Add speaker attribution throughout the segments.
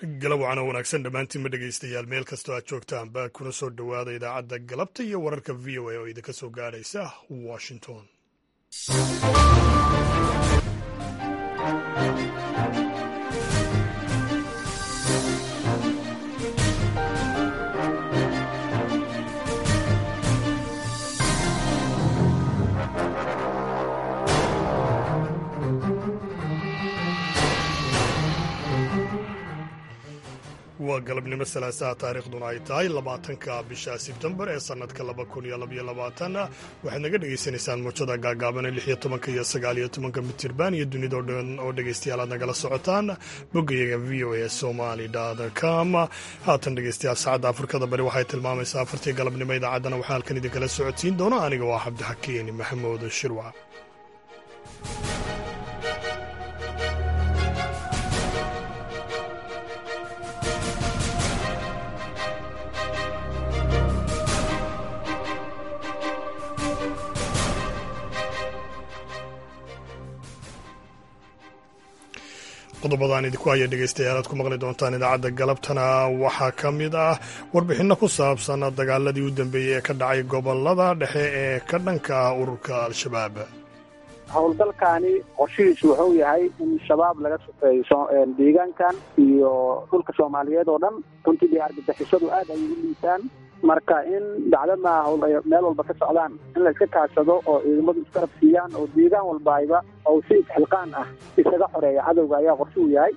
Speaker 1: galabwacana wanaagsan dhammaantiinma dhegaystayaal meel kastoo aad joogtaan baa kuna soo dhowaada idaacadda galabta iyo wararka v o a oo idinka soo gaadhaysa washington waa galabnimo salaasaha taariikhduna ay tahay labaatanka bisha sebtembar ee sannadka laba kun iyo labaiyo labaatan waxaad naga dhagaysanaysaan muujada gaagaabane lix iyo tobanka iyo sagaal iyo tobanka mitirban iyo dunidao dhan oo dhegaystayaal aad nagala socotaan boggayaga v o a somaly com haatan dhegaystayaal saacadda afrikada bari waxay tilmaamaysaa afartii galabnimo idaacaddana waxaa halkan idinkala socodsiin doona aniga waa cabdixakiin maxamuud shirwac qodobadaan idinku haya dhegaystayaal aad ku maqli doontaan idaacadda galabtana waxaa ka mid ah warbixinno ku saabsan dagaaladii u dambeeyey ee ka dhacay gobolada dhexe ee ka dhanka ah ururka al-shabaab
Speaker 2: howlgalkaani qorshihiisu wuxuu yahay in shabaab laga sufeeyo deegaankan iyo dhulka soomaaliyeed oo dhan runtii dee argagixisadu aad ayay u liisaan marka in dacdama hawl ay meel walba ka socdaan in la iska kaashado oo ciidamadu iskarab siiyaan oo deegaan walbaayba oo si isxilqaan ah isaga xoreeya cadowga ayaa qorshe u yahay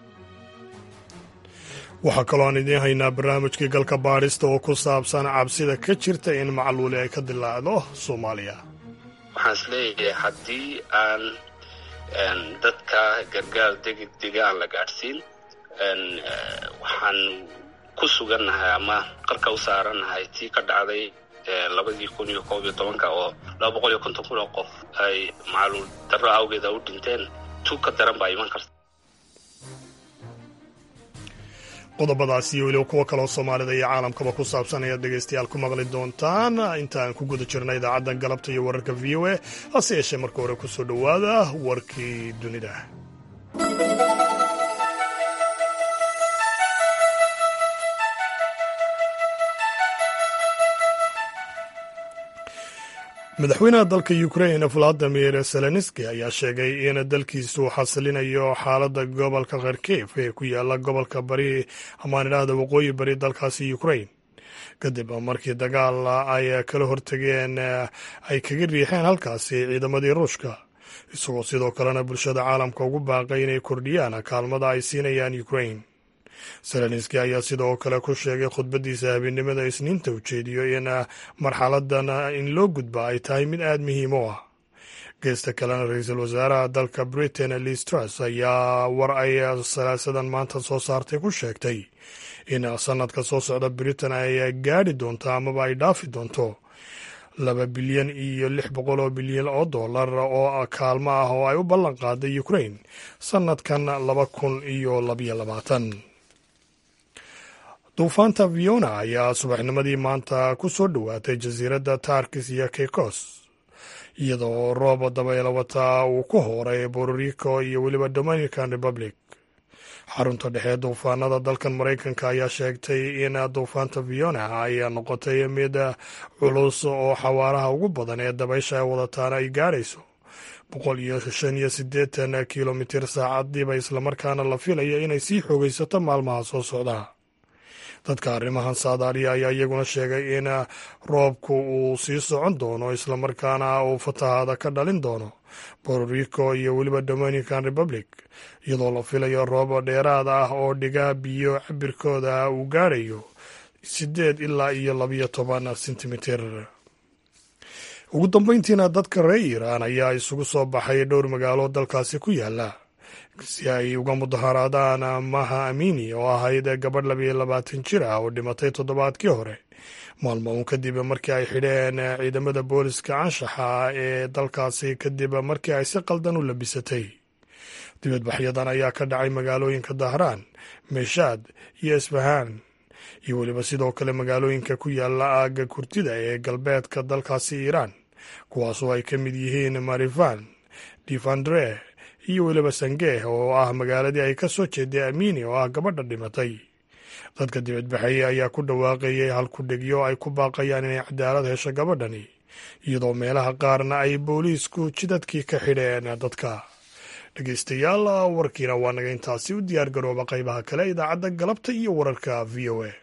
Speaker 1: waxaa kaloo aan idiin haynaa barnaamijkii galka baadhista oo ku saabsan cabsida ka jirta in macluuli ay ka dilaacdo soomaaliya
Speaker 3: waxaan is leeyahay haddii aan dadka gargaar degeg dega aan la gaadhsiin waxaan ku sugannahay ama qarka u saarannahay tii ka dhacday labadii kun iyo koob iyo tobanka oo laba boqol iyo konton kun oo qof ay macluul darro awgeeda u dhinteen tug ka daran baa iman karta
Speaker 1: qodobadaas iyo weliba kuwo kaloo soomaalida iyo caalamkaba ku saabsan ayaad dhegaystayaal ku maqli doontaan inta aan ku guda jirna idaacadda galabta iyo wararka v o a hase yeeshee marka hore ku soo dhowaada warkii dunida madaxweynaha dalka ukrain valadimir zelenski ayaa sheegay in dalkiisu xasilinayo xaaladda gobolka kharkiv ee ku yaala gobolka bari amaan idhaahda waqooyi bari dalkaasi ukrain kadib markii dagaal ay kala hortageen ay kaga riixeen halkaasi ciidamadii ruushka isagoo sidoo kalena bulshada caalamka ugu baaqay inay kordhiyaan kaalmada ay siinayaan ukrain zelenski ayaa sidoo kale ku sheegay khudbadiisa habeennimada isniinta ujeediyo in marxaladan in loo gudba ay tahay mid aada muhiim u ah geesta kalena ra-iisul wasaaraha dalka britain liz truss ayaa war ay salaasadan maanta soo saartay ku sheegtay in sanadka soo socda britain ay gaadhi doonto amaba ay dhaafi doonto laba bilyan iyo lix boqol oo bilyan oo dollar oo kaalmo ah oo ay u ballan qaaday ukrain sanadkan laba kun iyo labayo labaatan duufaanta viona ayaa subaxnimadii maanta ku soo dhowaatay jasiiradda tarkis iyo kekos iyadoo roob dabayla wata uu ku hooray bororico iyo weliba dominican republic xarunta dhexe duufaanada dalkan maraykanka ayaa sheegtay in duufaanta viona ay noqotay mid culus oo xawaaraha ugu badan ee dabaysha ay wadataana ay gaadhayso boqol iyo shan iyo siddeetan kilomitir saacadiiba islamarkaana la filaya inay sii xoogaysato maalmaha soo socda dadka arrimahan saadaaliya ayaa iyaguna sheegay in roobku uu sii socon doono islamarkaana uu fatahaada ka dhalin doono bororico iyo weliba dominican republic iyadoo la filayo roob dheeraad ah oo dhiga biyo cabirkooda uu gaadhayo siddeed ilaa iyo labiyo toban sentimitir ugu dambeyntiina dadka reer iiraan ayaa isugu soo baxay dhowr magaalo dalkaasi ku yaala si ay uga mudaharaadaan maha amini oo ahayd gabadh labiyo labaatan jir ah oo dhimatay toddobaadkii hore maalmo uun kadib markii ay xidheen ciidamada booliska anshaxa ee dalkaasi kadib markii ay si qaldan u labisatay dibadbaxyadan ayaa ka dhacay magaalooyinka dahraan meeshaad iyo isfahaan iyo weliba sidoo kale magaalooyinka ku yaala aagga kurtida ee galbeedka dalkaasi iiraan kuwaasoo ay ka mid yihiin marifan divandre iyo weliba sangeh oo ah magaaladii ay ka soo jeeday amini oo ah gabadha dhimatay dadka dibadbaxaya ayaa ku dhawaaqayay halkudhegyo ay ku baaqayaan inay cadaalad hesho gabadhani iyadoo meelaha qaarna ay booliisku jidadkii ka xidheen dadka dhegeystayaal warkiina waa naga intaasi u diyaar garooba qaybaha kale idaacadda galabta iyo wararka v o a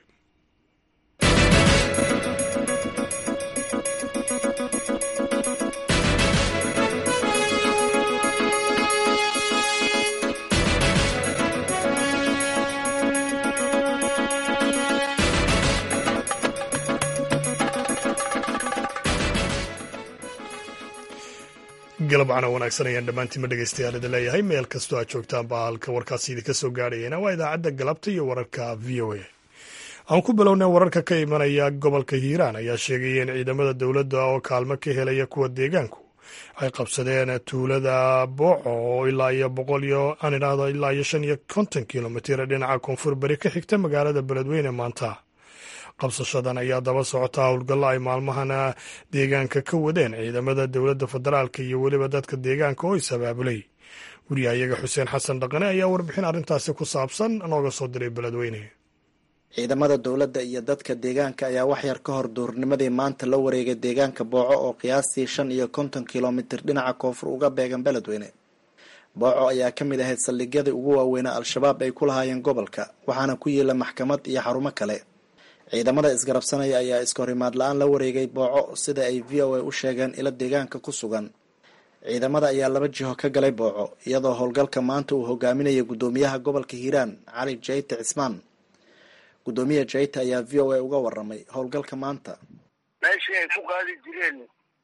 Speaker 1: galabcana wanaagsan ayaan dhammaantiinma dhegeystayaal idin leeyahay meel kastoo aad joogtaan baa halka warkaasi idinka soo gaadhayana waa idaacadda galabta iyo wararka v o a aan ku bilownay wararka ka imanaya gobolka hiiraan ayaa sheegaya in ciidamada dowladda oo kaalmo ka helaya kuwa deegaanku ay qabsadeen tuulada booco oo ilaa iyo boqol iyo aan idhaahdo ilaa iyo shan iyo konton kilomitir dhinaca koonfur beri ka xigta magaalada beledweyne maanta qabsashadan ayaa daba socota howlgallo ay maalmahana deegaanka ka wadeen ciidamada dowladda federaalka iyo weliba dadka deegaanka oo is abaabulay wariyahayaga xuseen xasan dhaqane ayaa warbixin arrintaasi ku saabsan nooga soo diray beledweyne
Speaker 4: ciidamada dowladda iyo dadka deegaanka ayaa waxyar ka hor duurnimadii maanta la wareegay deegaanka booco oo qiyaastii shan iyo konton kilomitir dhinaca koonfur uga beegan beledweyne booco ayaa ka mid ahayd saldhigyadii ugu waaweynaa al-shabaab ay ku lahaayeen gobolka waxaana ku yiila maxkamad iyo xarumo kale ciidamada isgarabsanaya ayaa iskahorimaad la-aan la wareegay booco sida ay v o a u sheegeen ilo deegaanka ku sugan ciidamada ayaa laba jiho ka galay booco iyadoo howlgalka maanta uu hogaaminaya guddoomiyaha gobolka hiiraan cali jayte cismaan guddoomiya jayte ayaa v o a uga waramay howlgalka maanta
Speaker 5: meeshii ay ku qaadi jireen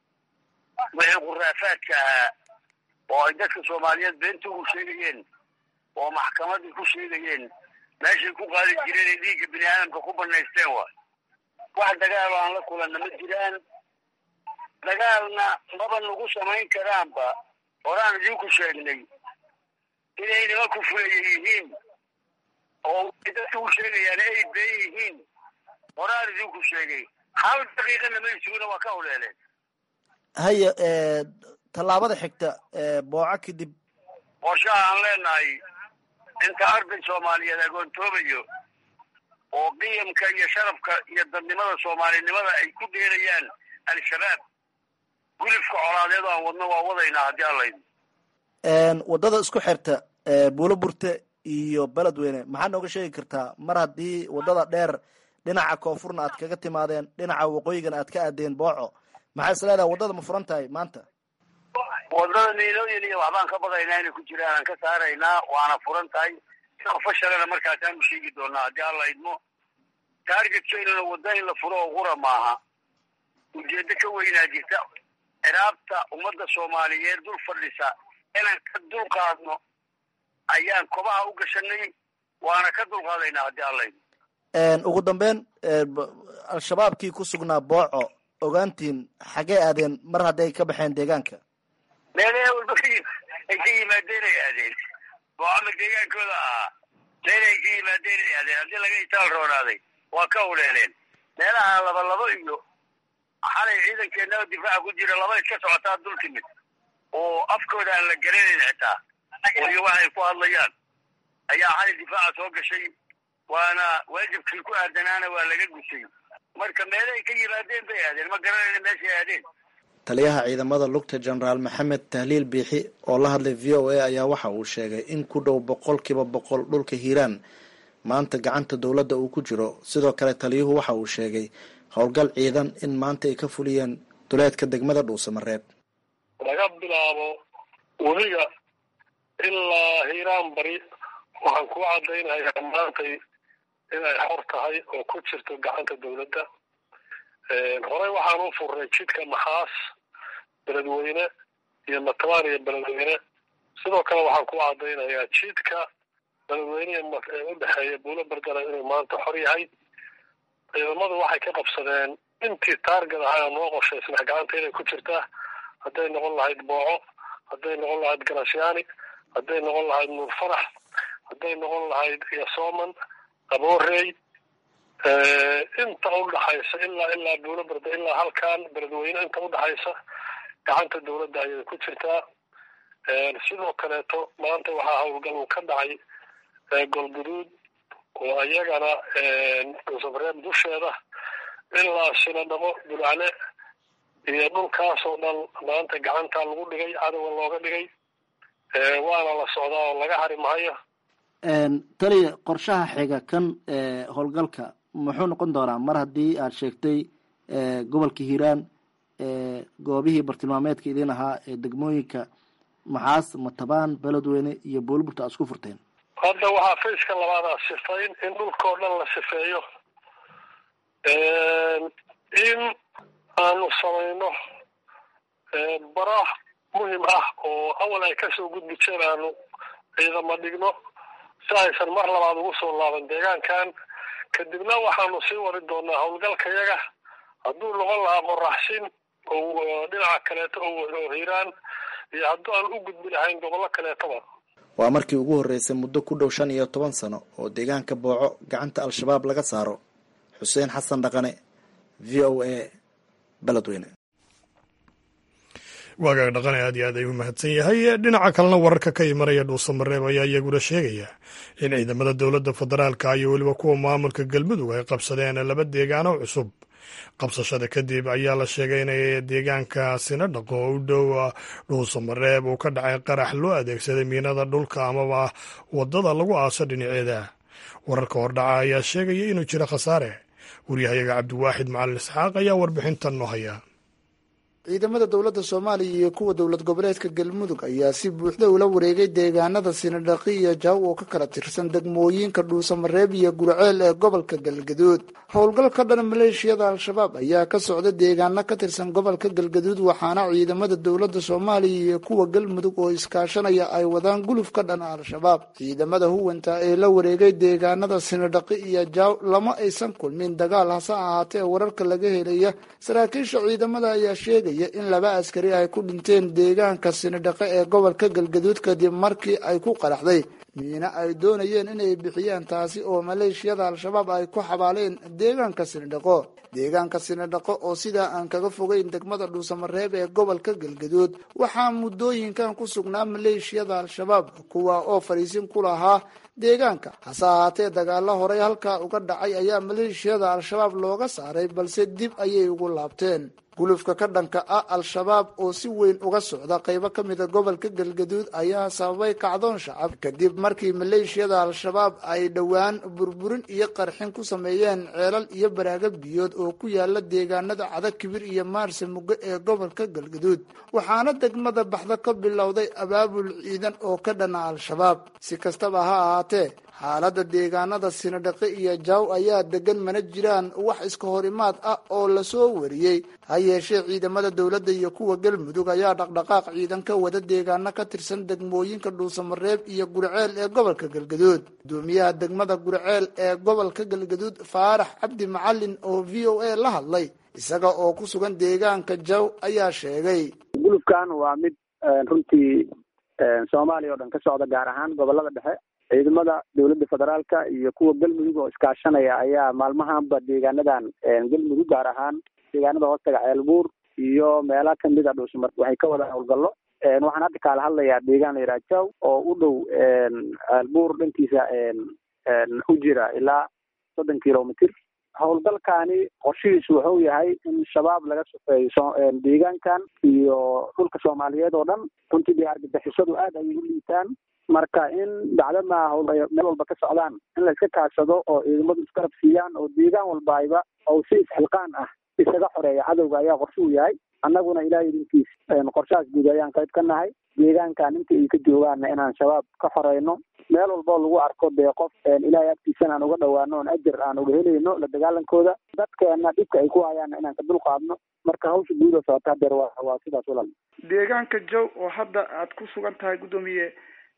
Speaker 5: wixii khuraafaadka ahaa oo ay dadka soomaaliyeed beenta ugu sheegayeen oo maxkamadii ku sheegayeen meeshay ku qaadi jireen ay dhiigga bini aadamka ku banaysteen waay wax dagaal aan la kulanna ma jiraan dagaalna maba nagu samayn karaanba horaan idinku sheegnay inay nimanku fuleya yihiin oo way dadka u sheegayaan ay been yihiin horaan idinku sheegay hal daqiiqana may sugina waa ka huleeleen
Speaker 4: haya tallaabada xigta booco kadib
Speaker 5: qorshaha aan leenahay inta arday soomaaliyeed agoontoobayo oo qiyamka iyo sharafka iyo dadnimada soomaalinimada ay ku dheerayaan al-shabaab gulifka colaadeed aan wadno waa wadaynaa haddii allayd
Speaker 4: waddada isku xirta buulo burte iyo beledweyne maxaad nooga sheegi kartaa mar haddii waddada dheer dhinaca koonfurna aad kaga timaadeen dhinaca waqooyigana aad ka aadeen booco maxaa is leedahay waddada ma furan tahay maanta
Speaker 5: wadada niilooyin iyo waxbaan ka badaynaa inay ku jiraan aan ka saaraynaa waana furan tahay fashalana markaasaanu sheegi doonaa haddii alla idmo taargetkeynuna wadda in la furo oo qura maaha ujeeddo ka weynaa jirta ciraabta ummadda soomaaliyeed dul fadhisa inaan ka dulqaadno ayaan kobaha u gashanay waana ka dulqaadaynaa haddii alla idmo
Speaker 4: ugu dambeyn al-shabaabkii ku sugnaa booco ogaantiin xagee aadeen mar hadday ka baxeen deegaanka
Speaker 5: meelaha walba ka ay ka yimaadeen ay aadeen boocama deegaankooda ahaa meel ay ka yimaadeen ay aadeen haddii laga itaal roonaaday waa ka huleeleen meelaha laba labo iyo xalay ciidankeena difaaca ku jira laba iska socotaa dul timid oo afkooda aan la garanayn xitaa oo iyo waxay ku hadlayaan ayaa xalay difaaca soo gashay waana waajibkii ku aadanaana waa laga gusay marka meelahay ka yimaadeen bay aadeen ma garanayna meeshay aadeen
Speaker 4: taliyaha ciidamada lugta jenaraal maxamed tahliil biixi oo la hadlay v o a ayaa waxa uu sheegay in ku dhow boqolkiiba boqol dhulka hiiraan maanta gacanta dowladda uu ku jiro sidoo kale taliyuhu waxa uu sheegay howlgal ciidan in maanta ay ka fuliyeen duleedka degmada dhuusamareeb
Speaker 6: laga bilaabo webiga ilaa hiiraan bari waxaan ku caddaynayaa maantay inay xor tahay oo ku jirto gacanta dowladda horey waxaan u furnay jidka maxaas beledweyne iyo matabaan iyo beledweyne sidoo kale waxaan ku caddaynayaa jidka beledweynehe ee u dhexeeya buulo berdana inuu maanta xor yahay ciidamadu waxay ka qabsadeen intii taargad ahaa noo qorshaysnaa gacanta inay ku jirtaa hadday noqon lahayd booco hadday noqon lahayd garasyaani hadday noqon lahayd nuur farax hadday noqon lahayd yasooman aboorey inta udhaxaysa ilaa ilaa buulo berde ilaa halkan beledweyne inta udhaxaysa gacanta dowladda ayay ku jirtaa sidoo kaleeto maanta waxaa howlgal uu ka dhacay golguduud oo iyagana dhuusamareeb dusheeda ilaa sinadhamo bulcale iyo dhulkaasoo dhan maanta gacanta lagu dhigay cadowga looga dhigay waana la socdaa oo laga hari mahayo
Speaker 4: taliya qorshaha xiga kan howlgalka muxuu noqon doonaa mar haddii aad sheegtay gobolka hiiraan goobihii bartilmaameedka idin ahaa ee degmooyinka maxaas matabaan beledweyne iyo booliburta aad isku furteen
Speaker 6: hadda waxaa fayska labaadaa sifayn in dhulkao dhan la sifeeyo in aanu samayno bara muhim ah oo awal ay kasoo gudbi jeen aanu ciidama dhigno si aysan mar labaad ugu soo laaban deegaankan kadibna waxaanu sii wari doonaa howlgalkayaga hadduu noqon lahaa qoraxsin oo dhinaca kaleeto oo hiiraan iyo hadduu aan u gudbi lahayn gobollo kaleetoba
Speaker 4: waa markii ugu horreysay muddo ku dhow shan iyo toban sano oo deegaanka booco gacanta al-shabaab laga saaro xuseen xasan dhaqane v o a beledweyne
Speaker 1: waagaag dhaqane aad iyo aad ayuu mahadsan yahay dhinaca kalena wararka ka imanaya dhuusamareeb ayaa iyaguna sheegaya in ciidamada dowladda federaalka iyo weliba kuwa maamulka galmudug ay qabsadeen laba deegaano cusub qabsashada kadib ayaa la sheegay inay deegaankaasina dhaqo oo u dhow dhuusamareeb uu ka dhacay qarax loo adeegsaday miinada dhulka amaba wadada lagu aaso dhinaceeda wararka hordhaca ayaa sheegaya inuu jiro khasaare waryahayaga cabdiwaaxid macalin isxaaq ayaa warbixintan noo haya
Speaker 7: ciidamada dowladda soomaaliya iyo kuwa dowlad goboleedka galmudug ayaa si buuxda ula wareegay deegaanada sinadhaqi iyo jaaw oo ka kala tirsan degmooyinka dhuusamareeb iyo gurceel ee gobolka galgaduud howlgal ka dhan maleeshiyada al-shabaab ayaa ka socda deegaano ka tirsan gobolka galgaduud waxaana ciidamada dowladda soomaaliya iyo kuwa galmudug oo iskaashanaya ay wadaan guluf ka dhan al-shabaab ciidamada huwanta ee la wareegay deegaanada sinadhaqi iyo jaaw lama aysan kulmin dagaal hase ahaatee wararka laga helaya saraakiisha ciidamada ayaa sheegaya in laba askari ay ku dhinteen deegaanka sinidhaqe ee gobolka galgaduud kadib markii ay ku qaraxday miina ay doonayeen inay bixiyaan taasi oo maleeshiyada al-shabaab ay ku xabaaleen deegaanka sinidhaqo deegaanka sinidhaqo oo sidaa aan kaga fogeyn degmada dhuusamareeb ee gobolka galgaduud waxaa muddooyinkan ku sugnaa maleeshiyada al-shabaab kuwa oo fadhiisin ku lahaa deegaanka hase ahaatee dagaalo horey halkaa uga dhacay ayaa maleeshiyada al-shabaab looga saaray balse dib ayay ugu laabteen gulufka ka dhanka ah al-shabaab oo si weyn uga socda qaybo ka mida gobolka galgaduud ayaa sababay kacdoon shacab kadib markii maleeshiyada al-shabaab ay dhowaan burburin iyo qarxin ku sameeyeen ceelal iyo baraaga biyood oo ku yaala deegaanada cada kibir iyo maarse mugo ee gobolka galgaduud waxaana degmada baxda ka bilowday abaabul ciidan oo ka dhana al-shabaab si kastaba ha ahaatee xaaladda deegaanada sinadhaqi iyo jaaw ayaa degan mana jiraan wax iska horimaad ah oo lasoo wariyey ha yeeshee ciidamada dowladda iyo kuwa galmudug ayaa dhaqdhaqaaq ciidan ka wada deegaano ka tirsan degmooyinka dhuusamareeb iyo gurceel ee gobolka galgaduud gudoomiyaha degmada gurceel ee gobolka galgaduud faarax cabdi macalin oo v o a la hadlay isaga oo ku sugan deegaanka jaaw ayaa sheegay
Speaker 2: gulufkan waa mid runtii soomaaliya oo dhan ka socda gaar ahaan gobolada dhexe ciidamada dowladda federaalka iyo kuwa galmudug oo iskaashanaya ayaa maalmahanba deegaanadan galmudug gaar ahaan deegaanada hoostaga ceelbuur iyo meela kamid a dhuusmar waxay ka wadaan howlgallo waxaan hadda kaala hadlayaa deegaan la yidhaha jaw oo u dhow ceelbuur dhankiisa u jira ilaa soddon kilomitr howlgalkaani qorshihiisu wuxuu yahay in shabaab laga sufeeyo deegaankan iyo dhulka soomaaliyeed oo dhan runtii dee argagixisadu aad ayay u liitaan marka in dacdama meel walba ka socdaan in la iska kaashado oo ciidamadu iskarab siiyaan oo deegaan walbaayba oo si isxilqaan ah isaga xoreeya cadowga ayaa qorshe u yahay annaguna ilahay idinkiis qorshahaas guud ayaan qayb ka nahay deegaankan inta ay ka joogaanna inaan shabaab ka xoreyno meel walboo lagu arko dee qof ilaahay agtiisana aan uga dhawaano oon ajar aan uga helayno la dagaalankooda dadkeena dhibka ay ku hayaanna inaan ka dulqaadno marka hawsha guuda socota hadeer waa waa sidaas walal
Speaker 7: deegaanka jow oo hadda aad ku sugan tahay guddoomiye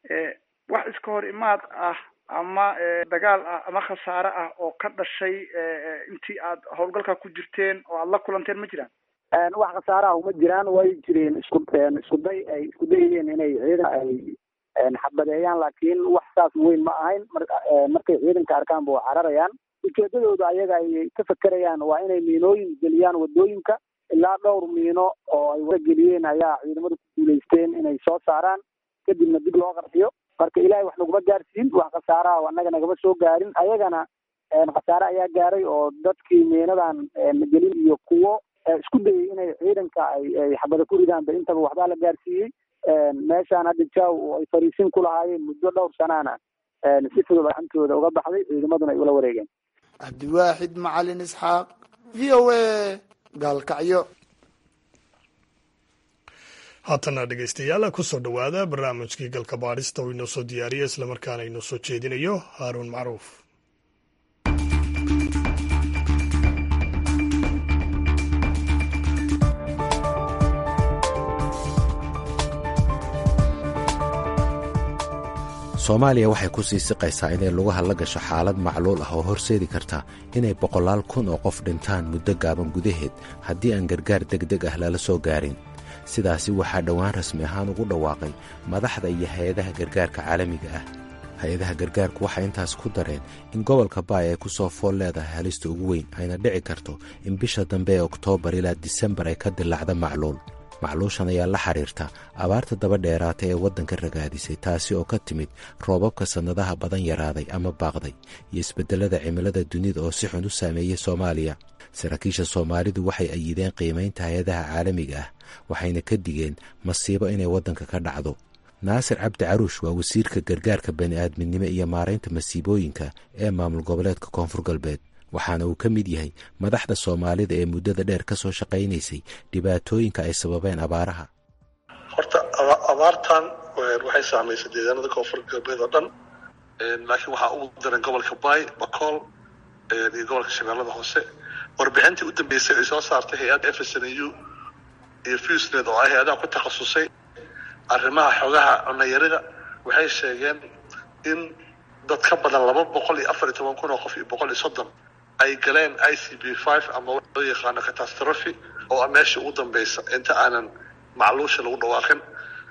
Speaker 7: wax iska hor imaad ah ama dagaal ah ama khasaare ah oo ka dhashay intii aad howlgalka ku jirteen oo aad la kulanteen ma jiraan
Speaker 2: wax khasaaraha uma jiraan way jireen isku isku day ay isku dayayeen inay ciidan ay xabadeeyaan laakiin wax saas weyn ma ahayn markay ciidanka arkaanba waa cararayaan ujeedadooda ayaga ay ka fekerayaan waa inay miinooyin geliyaan wadooyinka ilaa dhowr miino oo ay wara geliyeen ayaa ciidamadu ku guulaysteen inay soo saaraan kadibna dib loo qarxiyo marka ilaahay wax naguma gaarsiin wax khasaaraha annaga nagama soo gaarin ayagana khasaare ayaa gaaray oo dadkii miinadan gelin iyo kuwo isku dayay inay ciidanka ay xabada ku ridaanba intaba waxbaa la gaarsiiyey meeshaan hadda jaw oo ay fariisin ku lahaayeen muddo dhowr sanaana si fudud gacantooda uga baxday ciidamaduna ay ula wareegeen
Speaker 7: cabdiwaaxid macalin isxaaq v o a gaalkacyo
Speaker 1: haatana dhegeystayaal kusoo dhowaada barnaamijkii galka baadhista uu inoo soo diyaariya islamarkaana inoo soo jeedinayo haaruun macruuf
Speaker 8: soomaaliya waxay ku sii siqaysaa inay lugaha la gasho xaalad macluul ah oo horseedi karta inay boqolaal kun oo qof dhintaan muddo gaaban gudaheed haddii aan gargaar degdeg ah lala soo gaarin sidaasi waxaa dhowaan rasmi ahaan ugu dhawaaqay madaxda iyo hay-adaha gargaarka caalamiga ah hay-adaha gargaarku waxay intaas ku dareen in gobolka baay ay ku soo fool leedahay halista ugu weyn ayna dhici karto in bisha dambe ee oktoobar ilaa disembar ay ka dilaacda macluul macluushan ayaa la xiriirta abaarta daba dheeraata ee waddanka ragaadisay taasi oo ka timid roobabka sannadaha badan yaraaday ama baaqday iyo isbeddelada cimilada dunida oo si xun u saameeyey soomaaliya saraakiisha soomaalidu waxay ayideen qiimaynta hay-adaha caalamiga ah waxayna ka digeen masiibo inay waddanka ka dhacdo naasir cabdi caruush waa wasiirka gargaarka bani'aadminimo iyo maaraynta masiibooyinka ee maamul goboleedka koonfur galbeed waxaana uu ka mid yahay madaxda soomaalida ee muddada dheer ka soo shaqaynaysay dhibaatooyinka ay sababeen abaaraha
Speaker 9: horta abaartan waxay saamaysay deegaanada koonfur galbeed oo dhan laakiin waxaa ugu daran gobolka baay bakool iyo gobolka shabeellada hoose warbixintii u dambeysay ay soo saartay hay-adda f s n u iyo fusnet oo ay hay-adaha ku takhasusay arrimaha xogaha cunayarida waxay sheegeen in dad ka badan laba boqol iyo afar iyo toban kun oo qof iyo boqol iyo soddon ay galeen i c b five ama loo yaqaano catastrophe oo meesha ugu dambeysa inta aanan macluusha lagu dhawaaqin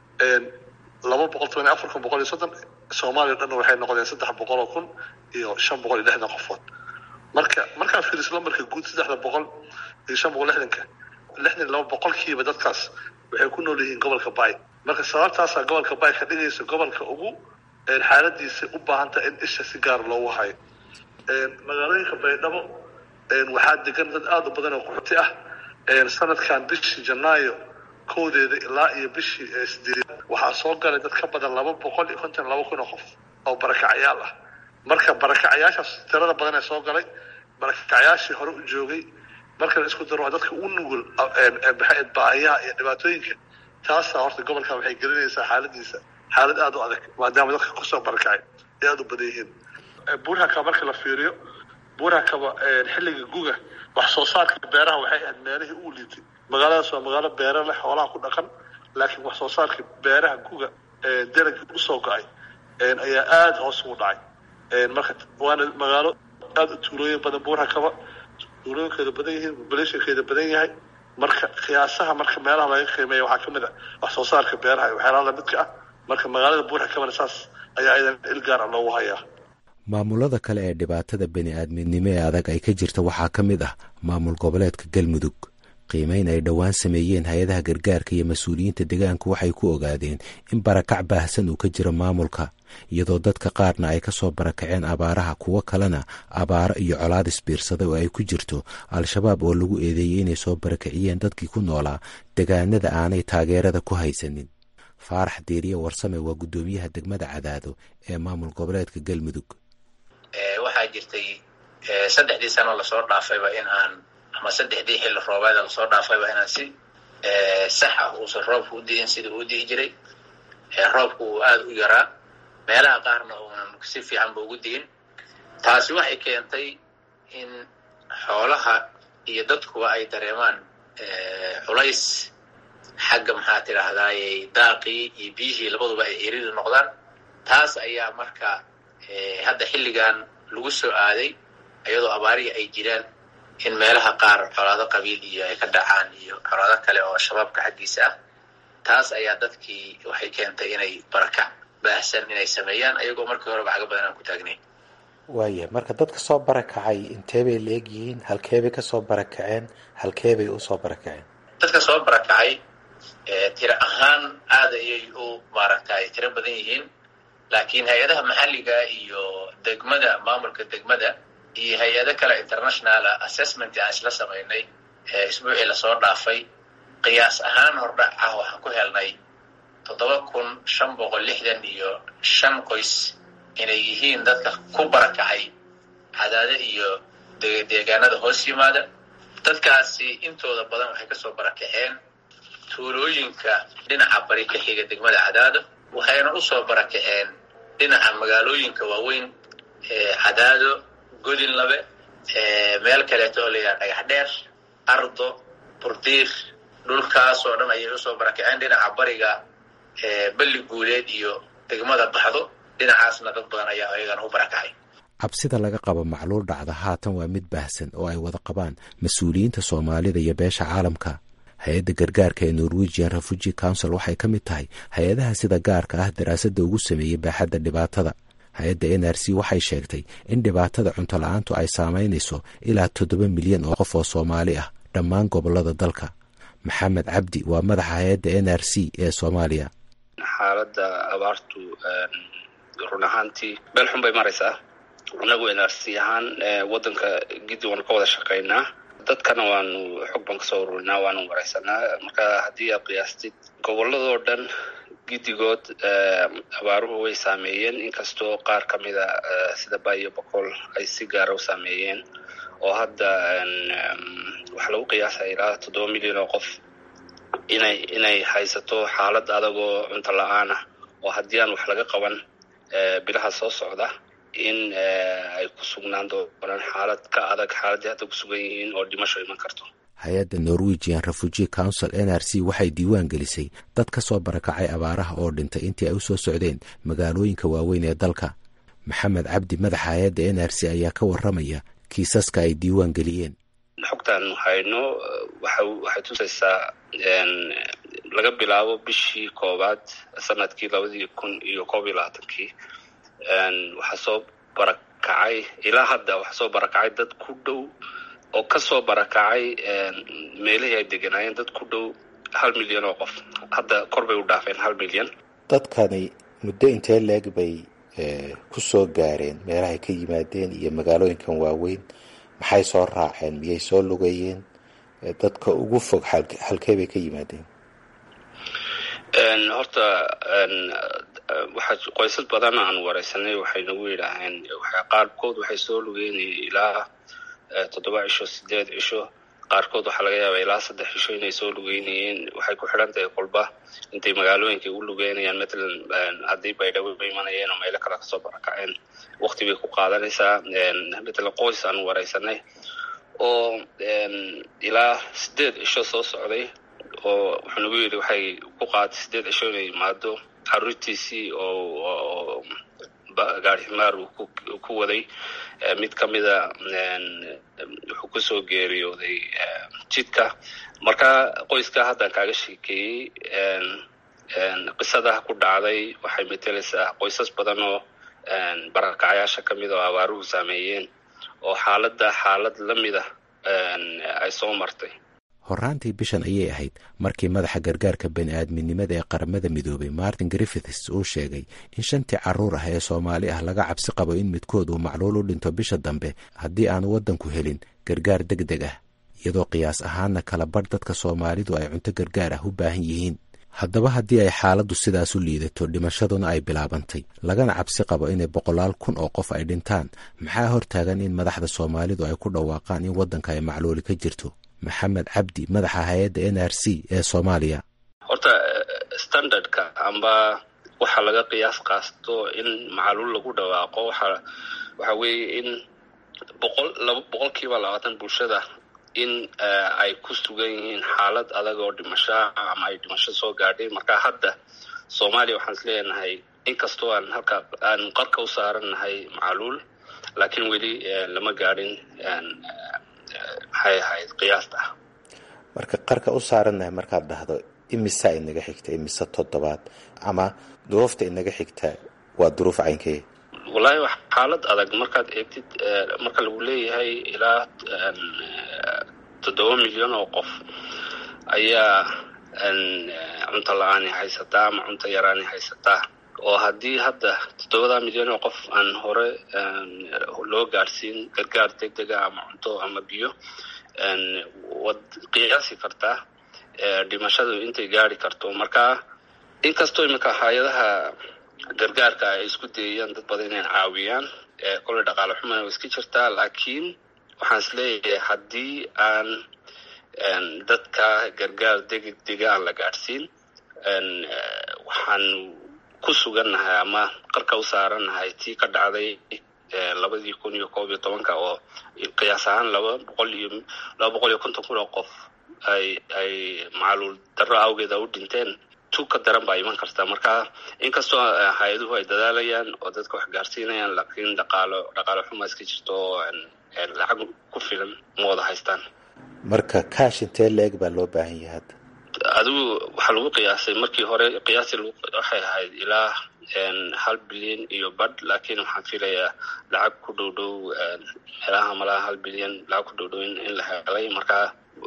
Speaker 9: laba boqol toban iyo afar kun boqol iyo soddon soomaaliya o dhanna waxay noqdeen saddex boqol oo kun iyo shan boqol iyo lixdan qofood marka markaa fiiriso lambarka guud saddexda boqol iyo shan boqol lixdanka lixdan iyo laba boqolkiiba dadkaas waxay ku nool yihiin gobolka baay marka sababtaasaa gobolka baay ka dhigaysa gobolka ugu xaaladiisa u baahanta in isha si gaar loogu hayo magaalooyinka baydhabo waxaa degan dad aada u badan oo qaxooti ah sanadkan bishii janaayo kowdeeda ilaa iyo bishii sideed waxaa soo galay dad ka badan laba boqol iyo konton laba kun oo qof oo barakacyaal ah marka barakacayaashaas tirada badan ee soo galay barakacayaashii hore u joogay marka la isku daro waa dadka u nugul baahiyaha iyo dhibaatooyinka taasaa horta gobolkan waxay gelinaysaa xaaladiisa xaalad aada u adag maadaama dadka kusoo barakacay ay aada u badan yihiin buurhaka marka la fiiriyo buurhakaba xilliga guga wax soo saarka beeraha waxay ahayd meelihii uu liitay magaaladaas waa magaalo beero leh xoolaha ku dhaqan laakiin wax soo saarka beeraha guga dalagii usoo go-ay ayaa aada hoos ugu dhacay marka waana magaalo aada u tuulooyin badan buurhakaba tuulooyinkeeda badan yihiin populationkeeda badan yahay marka qiyaasaha marka meelaha laga qiimeeya waxaa kamid ah wax soo saarka beeraha iyo waxyaalaha lamidka ah marka magaalada buurhakabana saas ayaa iyadan il gaar ah loogu hayaa
Speaker 8: maamulada kale ee dhibaatada bani-aadminimo ee adag ay ka jirta waxaa ka mid ah maamul goboleedka galmudug qiimeyn ay dhowaan sameeyeen hay-adaha gargaarka iyo mas-uuliyiinta deegaanku waxay ku ogaadeen in barakac baahsan uu ka jiro maamulka iyadoo dadka qaarna ay ka soo barakaceen abaaraha kuwo kalena abaaro iyo colaad isbiirsaday oo ay ku jirto al-shabaab oo lagu eedeeyey inay soo barakiciyeen dadkii ku noolaa degaanada aanay taageerada ku haysanin faarax diiriye warsame waa guddoomiyaha degmada cadaado ee maamul goboleedka galmudug
Speaker 10: waxaa jirtay saddexdii sano lasoo dhaafayba in aan ama saddexdii xilli roobeeda lasoo dhaafayba inaan si sax ah uusan roobka u di'in sida uu di'i jiray roobku uu aada u yaraa meelaha qaarna uunan si fiicanba ugu di'in taasi waxay keentay in xoolaha iyo dadkuba ay dareemaan culays xagga maxaa tidhaahdaayey daaqii iyo biyihii labaduba ay erida noqdaan taas ayaa marka hadda xilligan lagu soo aaday iyadoo abaarihii ay jiraan in meelaha qaar colaado qabiil iyo ay ka dhacaan iyo colaado kale oo shabaabka xaggiisa ah taas ayaa dadkii waxay keentay inay barakac baahsan inay sameeyaan ayagoo markii horeba xaga badan aan ku taagnayn
Speaker 8: waaya marka dadka soo barakacay intee bay la eg yihiin halkeebay ka soo barakaceen halkeebay u soo barakaceen
Speaker 10: dadka soo barakacay tiro ahaan aada ayay u maaragtay tiro badan yihiin laakiin hay-adaha maxalliga iyo degmada maamulka degmada iyo hay-ado kale internationala assessment aan isla samaynay isbuucii lasoo dhaafay qiyaas ahaan hordhac ah waxaan ku helnay toddoba kun shan boqol lixdan iyo shan qoys inay yihiin dadka ku barakacay cadaade iyo deegaanada hoos yimaada dadkaasi intooda badan waxay kasoo barakaceen tuulooyinka dhinaca bari ka xiga degmada cadaado waxayna usoo barakaceen dhinaca magaalooyinka waaweyn cadaado godinlabe meel kaleeto oo layidhaha dhagax dheer ardo burdiir dhulkaas oo dhan ayay usoo barakaceen dhinaca bariga balli guuleed iyo degmada baxdo dhinacaasna dad badan ayaa ayagana u barakacay
Speaker 8: cabsida laga qabo macluul dhacda haatan waa mid baahsan oo ay wada qabaan mas-uuliyiinta soomaalida iyo beesha caalamka hay-adda gargaarka ee norwegian refugee council waxay ka mid tahay hay-adaha sida gaarka ah daraasadda ugu sameeyey baaxadda dhibaatada hay-adda n r c waxay sheegtay in dhibaatada cunto la-aantu ay saamaynayso ilaa toddoba milyan oo qof oo soomaali ah dhammaan gobollada dalka maxamed cabdi waa madaxa hay-adda n r c ee soomaaliya
Speaker 3: xaaladda abaartu run ahaantii meel xun bay maraysaa inagu n r c ahaan waddanka giddi waanu ka wada shaqaynaa dadkana waanu xog baan kasoo ururinaa waanu wareysanaa marka haddii aad qiyaastid gobolladoo dhan giddigood abaaruhu way saameeyeen inkastoo qaar ka mida sida baayo boqol ay si gaara u saameeyeen oo hadda waxaa lagu qiyaasaya ilaa toddoba milyan oo qof inay inay haysato xaalad adagoo cunto la-aan ah oo haddii aan wax laga qaban bilaha soo socda in ay ku sugnaan doonaan xaalad ka adag xaaladdii hadda ku sugan yihiin oo dhimasho iman karto
Speaker 8: hay-adda norwegian refugee council n r c waxay diiwaan gelisay dad ka soo barakacay abaaraha oo dhintay intii ay u soo socdeen magaalooyinka waaweyn ee dalka maxamed cabdi madaxa hay-adda n r c ayaa ka warramaya kiisaska ay diiwaan geliyeen
Speaker 3: xogtaan hayno waxay tusaysaa laga bilaabo bishii koowaad sanadkii labadii kun iyo koob iyo labaatankii waxaa soo barakacay ilaa hadda waxaa soo barakacay dad ku dhow oo kasoo barakacay meelihii ay deganaayeen dad ku dhow hal milyan oo qof hadda kor bay u dhaafeen hal milyan
Speaker 8: dadkani muddo intee leeg bay ku soo gaareen meelahay ka yimaadeen iyo magaalooyinkan waaweyn maxay soo raaceen miyay soo lugeeyeen dadka ugu fog halkee bay ka yimaadeen
Speaker 3: horta waxaa qoysas badan aan wareysanay waxay nagu yidhaaheen qaarkood waxay soo lugeynayeen ilaa toddoba cisho sideed cisho qaarkood waxaa laga yaabaa ilaa saddex cisho inay soo lugeynayeen waxay ku xidhan tahay qolba intay magaalooyinka u lugeynayaan matalan haddii baydhabo imanayeen oo meelo kale kasoo barakaceen wakti bay ku qaadanaysaa matalan qoys aan wareysanay oo ilaa sideed cisho soo socday oo wuxuu nagu yidhi waxay ku qaaday sideed cisho inay yimaado caruurtiisii oo gaari ximaar uu ku waday mid ka mida wuxuu kusoo geeriyooday jidka marka qoyska haddaan kaaga sheekeeyey qisadaha ku dhacday waxay metelaysaa qoysas badan oo barakacayaasha ka mid oo abaaruhu saameeyeen oo xaaladda xaalad la mida ay soo martay
Speaker 8: horraantii bishan ayay ahayd markii madaxa gargaarka bani aadminimada ee qaramada midoobay martin griffiths uu sheegay in shantii carruur ah ee soomaali ah laga cabsi qabo in midkood uu macluul u dhinto bisha dambe haddii aanu waddanku helin gargaar deg deg ah iyadoo qiyaas ahaanna kala badh dadka soomaalidu ay cunto gargaar ah u baahan yihiin haddaba haddii ay xaaladdu sidaas u liidato dhimashaduna ay bilaabantay lagana cabsi qabo inay boqolaal kun oo qof ay dhintaan maxaa hortaagan in madaxda soomaalidu ay ku dhawaaqaan in waddanka ay macluuli ka jirto maxamed cabdi madaxa hay-adda n r c ee soomaaliya
Speaker 3: horta standardka amba waxa laga qiyaas qaasto in macluul lagu dhawaaqo waxa waxa weeye in boqol laba boqol kiiba labaatan bulshada in ay ku sugan yihiin xaalad adag oo dhimasho ama ay dhimasho soo gaadhay marka hadda soomaaliya waxaan is leenahay inkastoo aan halka aan qarka u saarannahay macluul laakiin weli lama gaadhin maxay ahayd qiyaasta
Speaker 8: marka qarka u saarannahay markaad dhahdo imisa inaga xigta imise toddobaad ama duruufta inaga xigta waa duruuf caynkee
Speaker 3: wallaahi wax xaalad adag markaad eegtid marka lagu leeyahay ilaa toddoba milyan oo qof ayaa cunto la-aani haysataa ama cunto yaraani haysataa oo haddii hadda toddobada milyan oo qof aan hore loo gaadhsiin gargaar deg dega ama cunto ama biyo waad qiyaasi kartaa dhimashadu intay gaari karto marka inkastoo iminka hay-adaha gargaarka ay isku dayayaan dad badan inay caawiyaan kolley dhaqaale xumana way iska jirtaa laakiin waxaan is leeyahay haddii aan dadka gargaar degdega aan la gaadhsiin waxaan ku sugannahay ama qarka u saarannahay tii ka dhacday labadii kun iyo koob iyo tobanka oo qiyaas ahaan laba boqol iyo laba boqol iyo konton kun oo qof ay ay macluul darro awgeeda u dhinteen tu ka daran baa iman karta marka inkastoo hay-aduhu ay dadaalayaan oo dadka wax gaarsiinayaan laakiin dhaqaalo dhaqaalo xuma iska jirto oo lacag ku filan ma wada haystaan
Speaker 8: marka kaash intee la-eg baa loo baahan yahay hadda
Speaker 3: adigu waxaa lagu qiyaasay markii hore qiyaasi waxay ahayd ilaa hal bilyan iyo badh laakiin waxaan filayaa lacag ku dhow dhow meelaha malaha hal bilyan lacag ku dhow dhow in la helay marka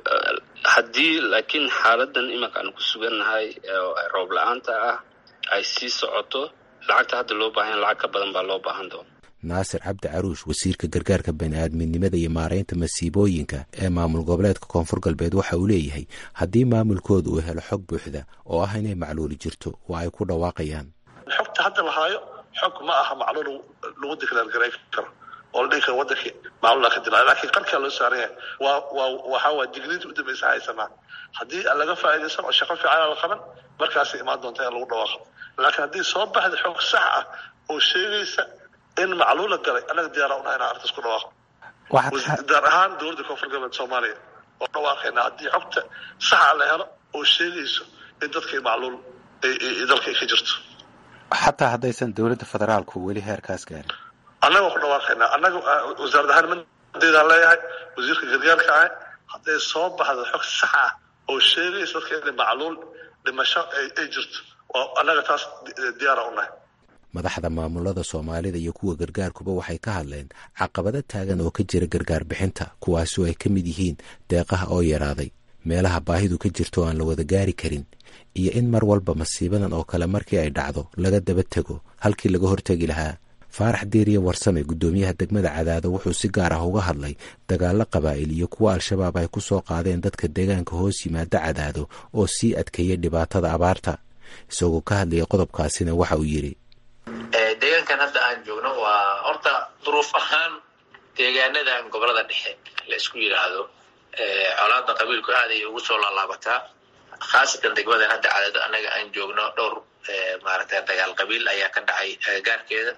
Speaker 3: haddii laakiin xaaladan imanka aan ku sugannahay roob la-aanta ah ay sii socoto lacagta hadda loo baahan lacag ka badan baa loo baahan doona
Speaker 8: naasir cabdi caruush wasiirka gargaarka bani-aadminimada iyo maaraynta masiibooyinka ee maamul goboleedka koonfur galbeed waxa uu leeyahay haddii maamulkooda uu helo xog buuxda oo ah inay macluuli jirto waa ay ku dhawaaqayaan
Speaker 9: xogta hadda la haayo xog ma aha macluul lagu diklaargaray karo oo la dhihi karo wadankii macluula ka dilaa laakiin qarkaa loo saaran yahay waa waa waxaa waa digniinta u dambaysa haysanaa haddii laga faa'iidaysan oo shaqo fiican la qaban markaasay imaan doonta in lagu dhawaaqo laakiin haddii soo baxda xog sax ah oo sheegaysa in macluula galay annaga diyaara unahay inaan arrintaas ku dhawaaqo gaar ahaan dowladda koonfur galbeed soomaaliya oo dhawaaqayna haddii xogta saxa la helo oo sheegayso in dadkii macluul dalka ay ka jirto
Speaker 8: xataa haddaysan dowladda federaalku weli heerkaas gaarin
Speaker 9: annaga ku dhawaaqaynaa annaga wasaarad ahaan mandeedaan leeyahay wasiirka gargaarka ah hadday soo baxdo xog sax ah oo sheegaysa dadka inay macluul dhimasho ay jirto oo annaga taas diyaara unahay
Speaker 8: madaxda maamulada soomaalida iyo kuwa gargaarkuba waxay ka hadleen caqabado taagan oo ka jira gargaar bixinta kuwaasoo ay ka mid yihiin deeqaha oo yaraaday meelaha baahidu ka jirto aan la wada gaari karin iyo in mar walba masiibadan oo kale markii ay dhacdo laga daba tego halkii laga hortegi lahaa faarax diiriye warsame guddoomiyaha degmada cadaado wuxuu si gaar ah uga hadlay dagaallo qabaa'il iyo kuwa al-shabaab ay ku soo qaadeen dadka deegaanka hoos yimaada cadaado oo sii adkeeya dhibaatada abaarta isagoo ka hadlaya qodobkaasina waxa uu yidhi
Speaker 10: deegaankan hadda aan joogno waa horta duruuf ahaan deegaanadan gobolada dhexe la isku yidhaahdo colaada qabiilku aad ay ugu soo laalaabataa khaasatan degmadan hadda cadaado annaga aan joogno dhowr maaragtay dagaal qabiil ayaa ka dhacay agagaarkeeda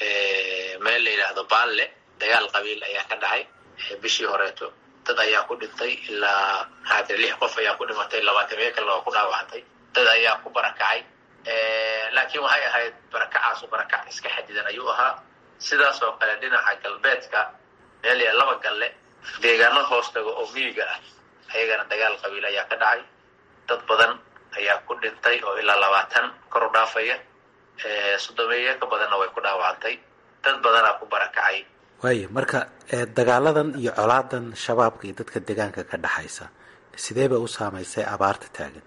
Speaker 10: meel la yidhaahdo baalle dagaal qabiil ayaa ka dhacay bishii horeeto dad ayaa ku dhintay ilaa maxaate lix qof ayaa ku dhimatay labaatamiyo kalena waa ku dhaawacantay dad ayaa ku barakacay laakiin waxay ahayd barakacaasu barakac iska xadidan ayuu ahaa sidaas oo kale dhinaca galbeedka meel ya laba galle deegaano hoostaga oo miyiga ah ayagana dagaal qabiil ayaa ka dhacay dad badan ayaa ku dhintay oo ilaa labaatan kor u dhaafaya soddomeeye ka badanna way ku dhaawacantay dad badanaa ku barakacay
Speaker 8: waaya marka dagaaladan iyo colaadan shabaabka iyo dadka deegaanka ka dhexaysa sidee bay u saamaysay abaarta taagan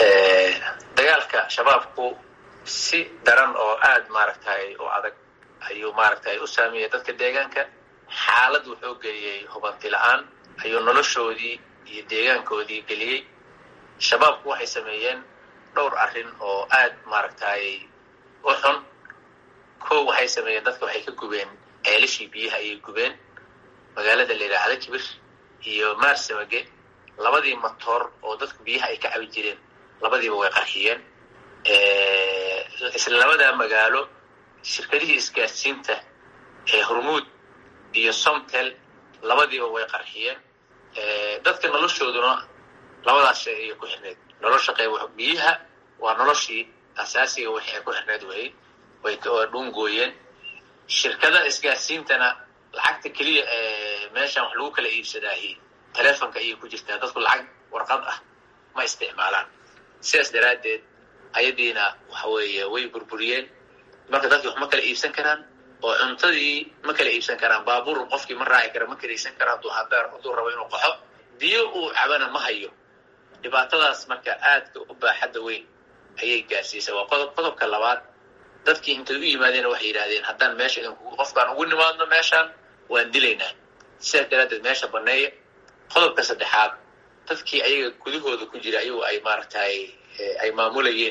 Speaker 10: dagaalka shabaabku si daran oo aad maaragtay u adag ayuu maaragtay u saameeyey dadka deegaanka xaalad wuxuu geliyey hubanti la-aan ayuu noloshoodii iyo deegaankoodii geliyey shabaabku waxay sameeyeen dhowr arrin oo aad maaragtay u xun kow waxay sameeyeen dadka waxay ka gubeen ceelashii biyaha ayay gubeen magaalada la yidhaahda kibir iyo maarsamage labadii matoor oo dadku biyaha ay ka cabi jireen labadiiba way qarxiyeen isla labadaa magaalo shirkadihii isgaadsiinta ee hormuud iyo somtel labadiiba way qarxiyeen dadka noloshooduna labadaas shay ayay ku xirneed nolosha qayb biyaha waa noloshii asaasiga wixii ay ku xirneed weyey way dhungooyeen shirkada isgaadsiintana lacagta keliya ee meeshan wax lagu kala iibsadaahi telefonka ayay ku jirtaa dadku lacag warqad ah ma isticmaalaan sidaas daraaddeed ayadiina waxa weeye way burburiyeen marka dadki wax ma kala iibsan karaan oo cuntadii ma kala iibsan karaan baabuur qofkii ma raaci kara ma kalaysan kara hadduu habeer hadduu rabo inuu qaxo biyo uu cabana ma hayo dhibaatadaas marka aadka u baaxadda weyn ayay gaarsiisay waa qodob qodobka labaad dadkii intay u yimaadeen waxay yidhahdeen haddaan meesha idinku qofkaan ugu nimaadno meeshaan waan dilaynaa sidaas daraaddeed meesha banneeya qodobka saddexaad dadkii ayaga gudahooda ku jira ayagu ay maaragtay ay maamulayeen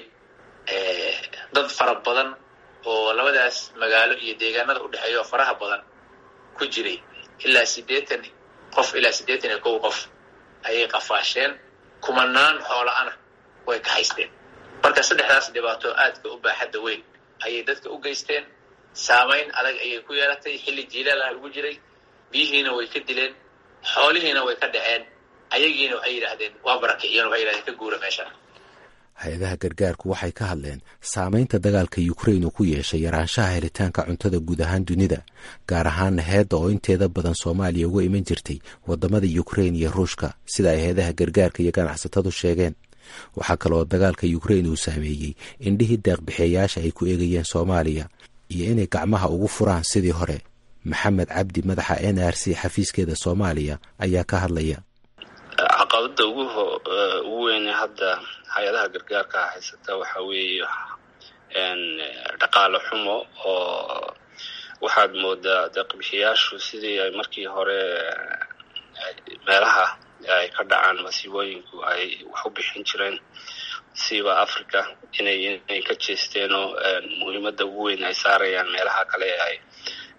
Speaker 10: dad fara badan oo labadaas magaalo iyo deegaanada u dhexeeya oo faraha badan ku jiray ilaa siddeetan qof ilaa siddeetan iyo kow qof ayay qafaasheen kumanaan xoola-ana way ka haysteen marka saddexdaas dhibaato aadka u baaxadda weyn ayay dadka u geysteen saamayn adag ayay ku yeelatay xilli jiilaalaha lagu jiray biyihiina way ka dileen xoolihiina way ka dhaceen ayagiina waxay yidhaahdeen waa barakiciyeen waxay yidhahdeen ka guura meeshaan
Speaker 8: hay-adaha gargaarku waxay ka hadleen saamaynta dagaalka yukrain uu ku yeeshay yaraanshaha helitaanka cuntada guud ahaan dunida gaar ahaana heedda oo inteeda badan soomaaliya uga iman jirtay waddamada yukrain iyo ruushka sida ay hay-adaha gargaarka iyo ganacsatadu sheegeen waxaa kaleoo dagaalka yukrain uu saameeyey indhihii deeqbixeeyaasha ay ku eegayeen soomaaliya iyo inay gacmaha ugu furaan sidii hore maxamed cabdi madaxa n r c xafiiskeeda soomaaliya ayaa ka hadlaya
Speaker 3: caqabada ugu ugu weyne hadda hay-adaha gargaarka haysata waxa weeye dhaqaale xumo oo waxaad moodaa deeqbixiyaashu sidii ay markii hore meelaha ay ka dhacaan masiibooyinku ay wax u bixin jireen siba africa inay inay ka jeesteenoo muhiimadda ugu weyn ay saarayaan meelaha kale ee ay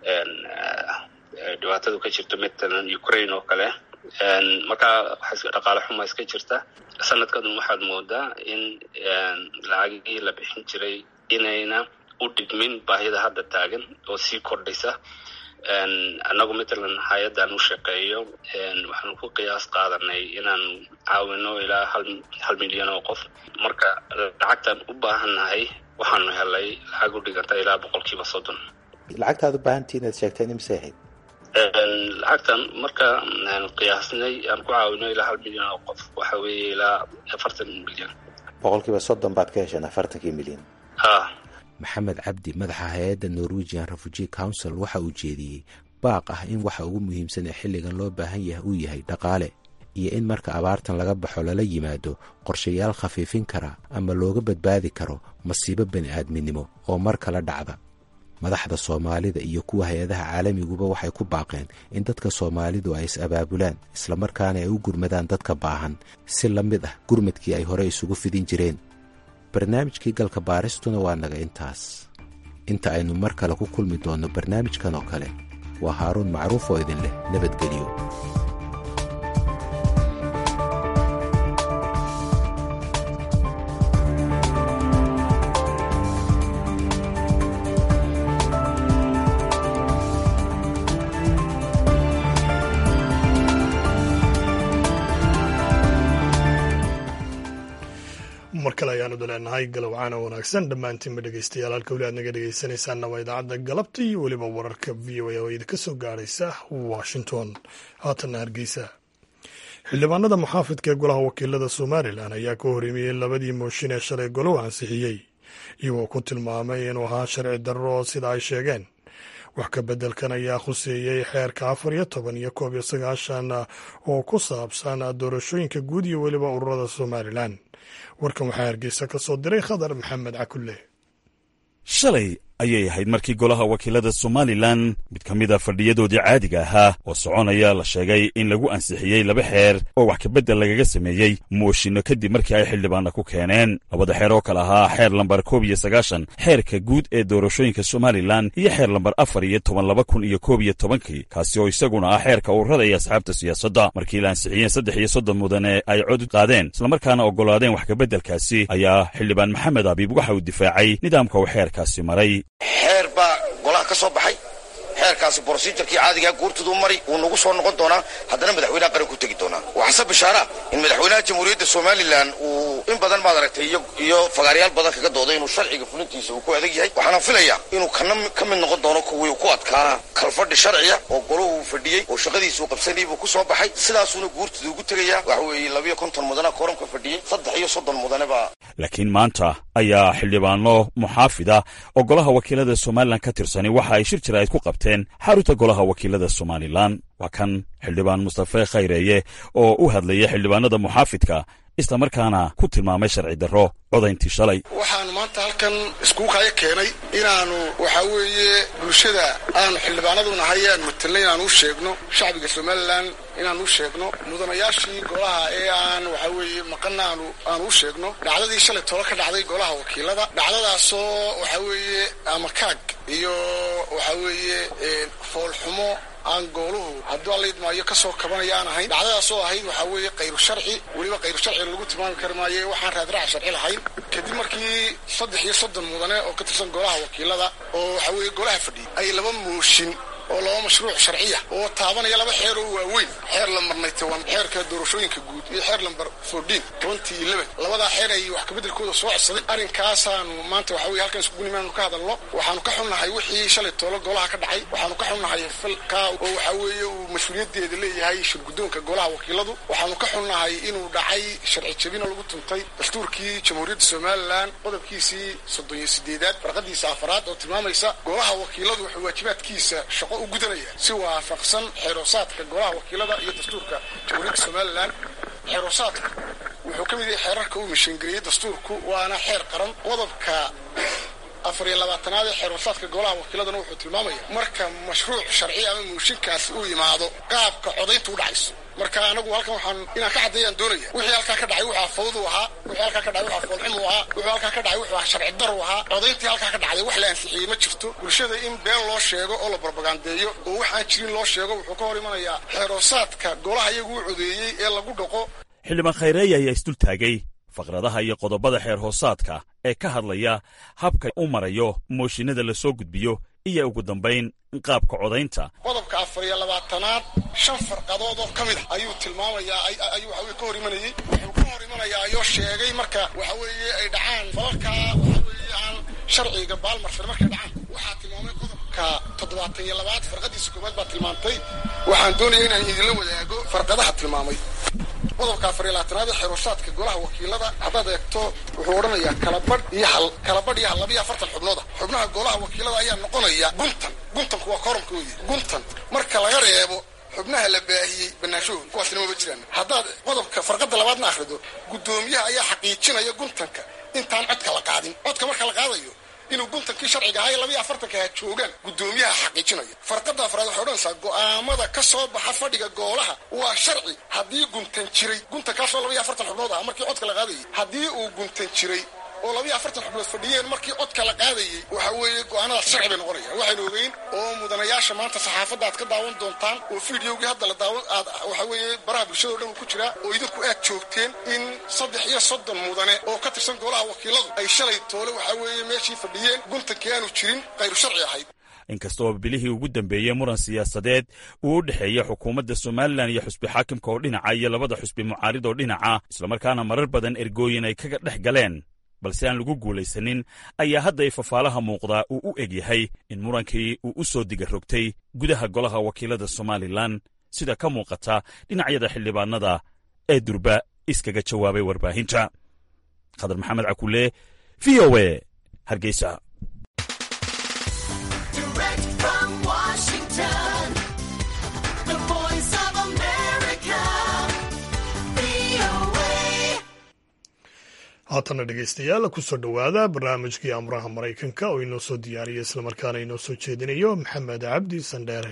Speaker 3: dhibaatadu ka jirto matalan ukraine oo kale markaa dhaqaale xuma iska jirta sanadkadun waxaad moodaa in lacagihii la bixin jiray inayna u dhigmin baahida hadda taagan oo sii kordhaysa annagu matalan hay-addan u shaqeeyo waxaanu ku qiyaas qaadanay inaan caawino ilaa hal milyan oo qof marka lacagtaan u baahannahay waxaanu helay lacag u dhiganta ilaa boqolkiiba soddon
Speaker 8: lacagtaad u baahantii inaad sheegteen imse ahayd
Speaker 3: lacagtan marka qiyaasnay aan ku caawino ilaa hal milyan oo qof waxa weeye ilaa afartan milyan
Speaker 8: boqolkiiba soddon baad ka hesheen afartankii milyan
Speaker 3: ha
Speaker 8: maxamed cabdi madaxa hay-adda norwegian refugee council waxa uu jeediyey baaq ah in waxa ugu muhiimsan ee xilligan loo baahan yahay uu yahay dhaqaale iyo in marka abaartan laga baxo lala yimaado qorshayaal khafiifin kara ama looga badbaadi karo masiibo bani aadminimo oo mar kala dhacda madaxda soomaalida iyo kuwa hay-adaha caalamiguba waxay ku baaqeen in dadka soomaalidu ay is abaabulaan islamarkaana ay u gurmadaan dadka baahan si la mid ah gurmadkii ay hore isugu fidin jireen barnaamijkii galka baaristuna waa naga intaas inta aynu mar kale ku kulmi doonno barnaamijkan oo kale waa haaruun macruuf oo idin leh nabadgelyo
Speaker 1: mar kale ayaanu daleenahay galowcaana wanaagsan dhammaantiinba dhegeystayaal halka weli aad naga dhegeysanaysaanna waa idaacadda galabta iyo weliba wararka v o a oo idinka soo gaaraysa washington haatanna hargeysa xildhibaanada muxaafidka ee golaha wakiilada somalilan ayaa ka horreymiyey labadii mooshin ee shalay golow ansixiyey iyagoo ku tilmaamay inuu ahaa sharci darro sida ay sheegeen wax ka beddelkan ayaa khuseeyey xeerka afar iyo toban iyo koob iyo sagaashan oo ku saabsan doorashooyinka guud iyo weliba ururada somalilan warkan waxaa hargeysa ka soo diray khadar maxamed cakulle
Speaker 11: shalay ayay ahayd markii golaha wakiilada somalilan mid ka mid a fadhiyadoodii caadiga ahaa oo soconaya la sheegay in lagu ansixiyey laba xeer oo wax kabeddel lagaga sameeyey mooshinno kadib markii ay xildhibaanna ku keeneen labada xeer oo kale ahaa xeer lambar koob iyo sagaashan xeerka guud ee doorashooyinka somalilan iyo xeer lambar afar iyo toban laba kun iyo koob iyo tobankii kaasi oo isaguna ah xeerka ururada iyo asxaabta siyaasadda markii la ansixiyeen saddex iyo soddon mudane ay cod qaadeen islamarkaana oggolaadeen wax kabeddelkaasi ayaa xildhibaan maxamed abiib waxa uu difaacay nidaamka uu xeerkaasi maray
Speaker 12: xeer baa golaha ka soo baxay xeerkaasi brosijarkii caadigaa guurtaduu mari wuu nagu soo noqon doonaa haddana madaxweynaha qaran ku tegi doonaa waxaase bishaara in madaxweynaha jamhuuriyadda somalilan uu in badan maad aragtay iyo fagaaryaal badan kaga dooday inuu sharciga fulintiisa uu ku adag yahay waxaana filayaa inuu kana ka mid noqon doono kuwii ku adkaa kalfadhi sharciya oo golahu uu fadhiyey oo shaqadiisa uu qabsanayay buu ku soo baxay sidaasuuna guurtada ugu tegayaa waxa weeye labiyo konton mudana kooramka fadhiyey saddex iyo soddon mudane baa
Speaker 11: laakiin maanta ayaa xildhibaano muxaafida oo golaha wakiilada somalilan ka tirsani waxa ay shir jiraa'id ku qabteen xarunta golaha wakiilada somalilan waa kan xildhibaan mustafe khayreeye oo u hadlaya xildhibaanada muxaafidka islamarkaana ku tilmaamay sharci darro codayntii shalay
Speaker 13: waxaanu maanta halkan iskugu kaya keenay inaanu waxaa weeye bulshada aanu xildhibaanadu nahay aan matelnay inaanu u sheegno shacbiga somalilan inaanu u sheegno mudanayaashii golaha ee aan waxaa weeye maqana aanu aanu u sheegno dhacdadii shalay tolo ka dhacday golaha wakiilada dhacdadaasoo waxaa weeye amakaag iyo waxaa weeye foolxumo aan gooluhu hadduu allaidmaayo kasoo kabanaya aan ahayn dhacdadaasoo ahayd waxaa weeye kayru sharci weliba kayru sharci lagu tilmaami kari maaye waxaan raadraac sharci lahayn kadib markii saddex iyo soddon mudane oo ka tirsan golaha wakiilada oo waxaa weeye golaha fadhiyay ay laba mooshin oo laba mashruuc sharciya oo taabanaya laba xeer oo waaweyn xeer lambarnay toban xeerka doorashooyinka guud iyo xeer lambar fourteen twenty eleven labadaa xeer ay wax kabeddelkooda soo codsaday arrinkaasaanu maanta waxa weye halkan iskugu nimaanu ka hadalno waxaanu ka xunnahay wixii shalay toolo golaha ka dhacay waxaanu ka xunnahay falkaa oo waxaa weeye uu mas-uuliyaddeeda leeyahay shirguddoonka golaha wakiiladu waxaanu ka xunnahay inuu dhacay sharci jabina lagu tuntay dastuurkii jamhuuriyadda somalilan qodobkiisii soddon iyo sideedaad farqadiisa afaraad oo tilmaamaysa golaha wakiiladu wuxuu waajibaadkiisa shaqo u gudanaya si waafaqsan xeeroosaadka golaha wakiilada iyo dastuurka jamhuuriyadda somalilan xeeroosaadka wuxuu ka mid yahay xeerarka uu mishiingeliyey dastuurku waana xeer qaran qodobka afar iyo labaatanaad ee xeeroosaadka golaha wakiiladana wuxuu tilmaamaya marka mashruuc sharci ama mooshinkaasi uu yimaado qaabka codaynta u dhacayso marka anagu halkan waxaan inaan ka caddeeyaan doonaya wixii halkaa ka dhacay wuxuu fawdu ahaa wixii halkaa ka dhacay wuxuu foolxumu ahaa wuxuu halkaa ka dhacay wuxuu sharci daru ahaa codayntii halkaa ka dhacday wax la ansixiyey ma jirto bulshada in been loo sheego oo la barbagandeeyo oo wax aan jirin loo sheego wuxuu ka hor imanayaa xeeroosaadka golaha iyagu u codeeyey ee lagu dhaqo
Speaker 11: xildhibaan khayreeye ayaa isdultaagay faqradaha iyo qodobada xeer hoosaadka ee ka hadlaya habka u marayo mooshinada la soo gudbiyo iyo ugu dambayn qaabka codaynta
Speaker 13: qodobka afar iyo labaatanaad shan farqadood oo ka mid a ayuu tilmaamayaa ayuu waxa weye ka hor imanayey wuxuu ka hor imanayaa ayoo sheegay marka waxa weeye ay dhacaan falalkaa waxa weeye aan sharciga baalmarsan markay dhacaan waxaa tilmaamay qodobka toddobaatan iyo labaad farqadiisa koowaad baa tilmaantay waxaan doonaya inaan idinla wadaago farqadaha tilmaamay qodobka afar iyo labaatanaad ee xeeroosaadka golaha wakiilada haddaad eegto wuxuu odhanayaa kalabadh iyo hal kalabadh iyo hal labiyo afartan xubnooda xubnaha golaha wakiilada ayaa noqonaya guntan guntanku waa koramkoodii guntan marka laga reebo xubnaha la baahiyey banaanshahooda kuwaasina maba jiraan haddaad qodobka farqada labaadna akhrido guddoomiyaha ayaa xaqiijinaya guntanka intaan codka la qaadin codka marka la qaadayo inuu guntankii sharciga ahaa ee labiyo afartanka ha joogaan guddoomiyaha xaqiijinaya farqada afraad waxay odhanaysaa go'aamada ka soo baxa fadhiga goolaha waa sharci haddii guntan jiray guntankaasoo labiyo afartan xubnood ah markii codka la qaadayay haddii uu guntan jiray oo labiyo afartan xubnood fadhiyeen markii codka la qaadayey waxa weeye go'aanadaas sharci bay noqonayaan waxaynu ogeyn oo mudanayaasha maanta saxaafadda aad ka daawan doontaan oo fideogii hadda la daawan aad waxa weeye baraha bulshada o dhan uu ku jiraa oo idinku aad joogteen in saddex iyo soddon mudane oo ka tirsan golaha wakiiladu ay shalay toole waxa weeye meeshii fadhiyeen guntankii aanu jirin khayru sharci ahayd
Speaker 11: inkastoo bilihii ugu dambeeyey muran siyaasadeed uu u dhexeeya xukuumadda somalilan iyo xusbi xaakimka oo dhinaca iyo labada xusbi mucaarid oo dhinaca islamarkaana marar badan ergooyin ay kaga dhex galeen balse aan lagu guulaysanin ayaa hadda i fafaalaha muuqdaa uu u eg yahay in murankii uu u soo diga rogtay gudaha golaha wakiilada somalilan sida ka muuqata dhinacyada xildhibaanada ee durba iskaga jawaabay warbaahinta khadar maxamed cakule v o e hargeysa
Speaker 1: haatana dhegaystayaal kusoo dhowaada barnaamijkii amuraha maraykanka oo inoo soo diyaariya islamarkaana inoo soo jeedinayo maxamed cabdi sandheere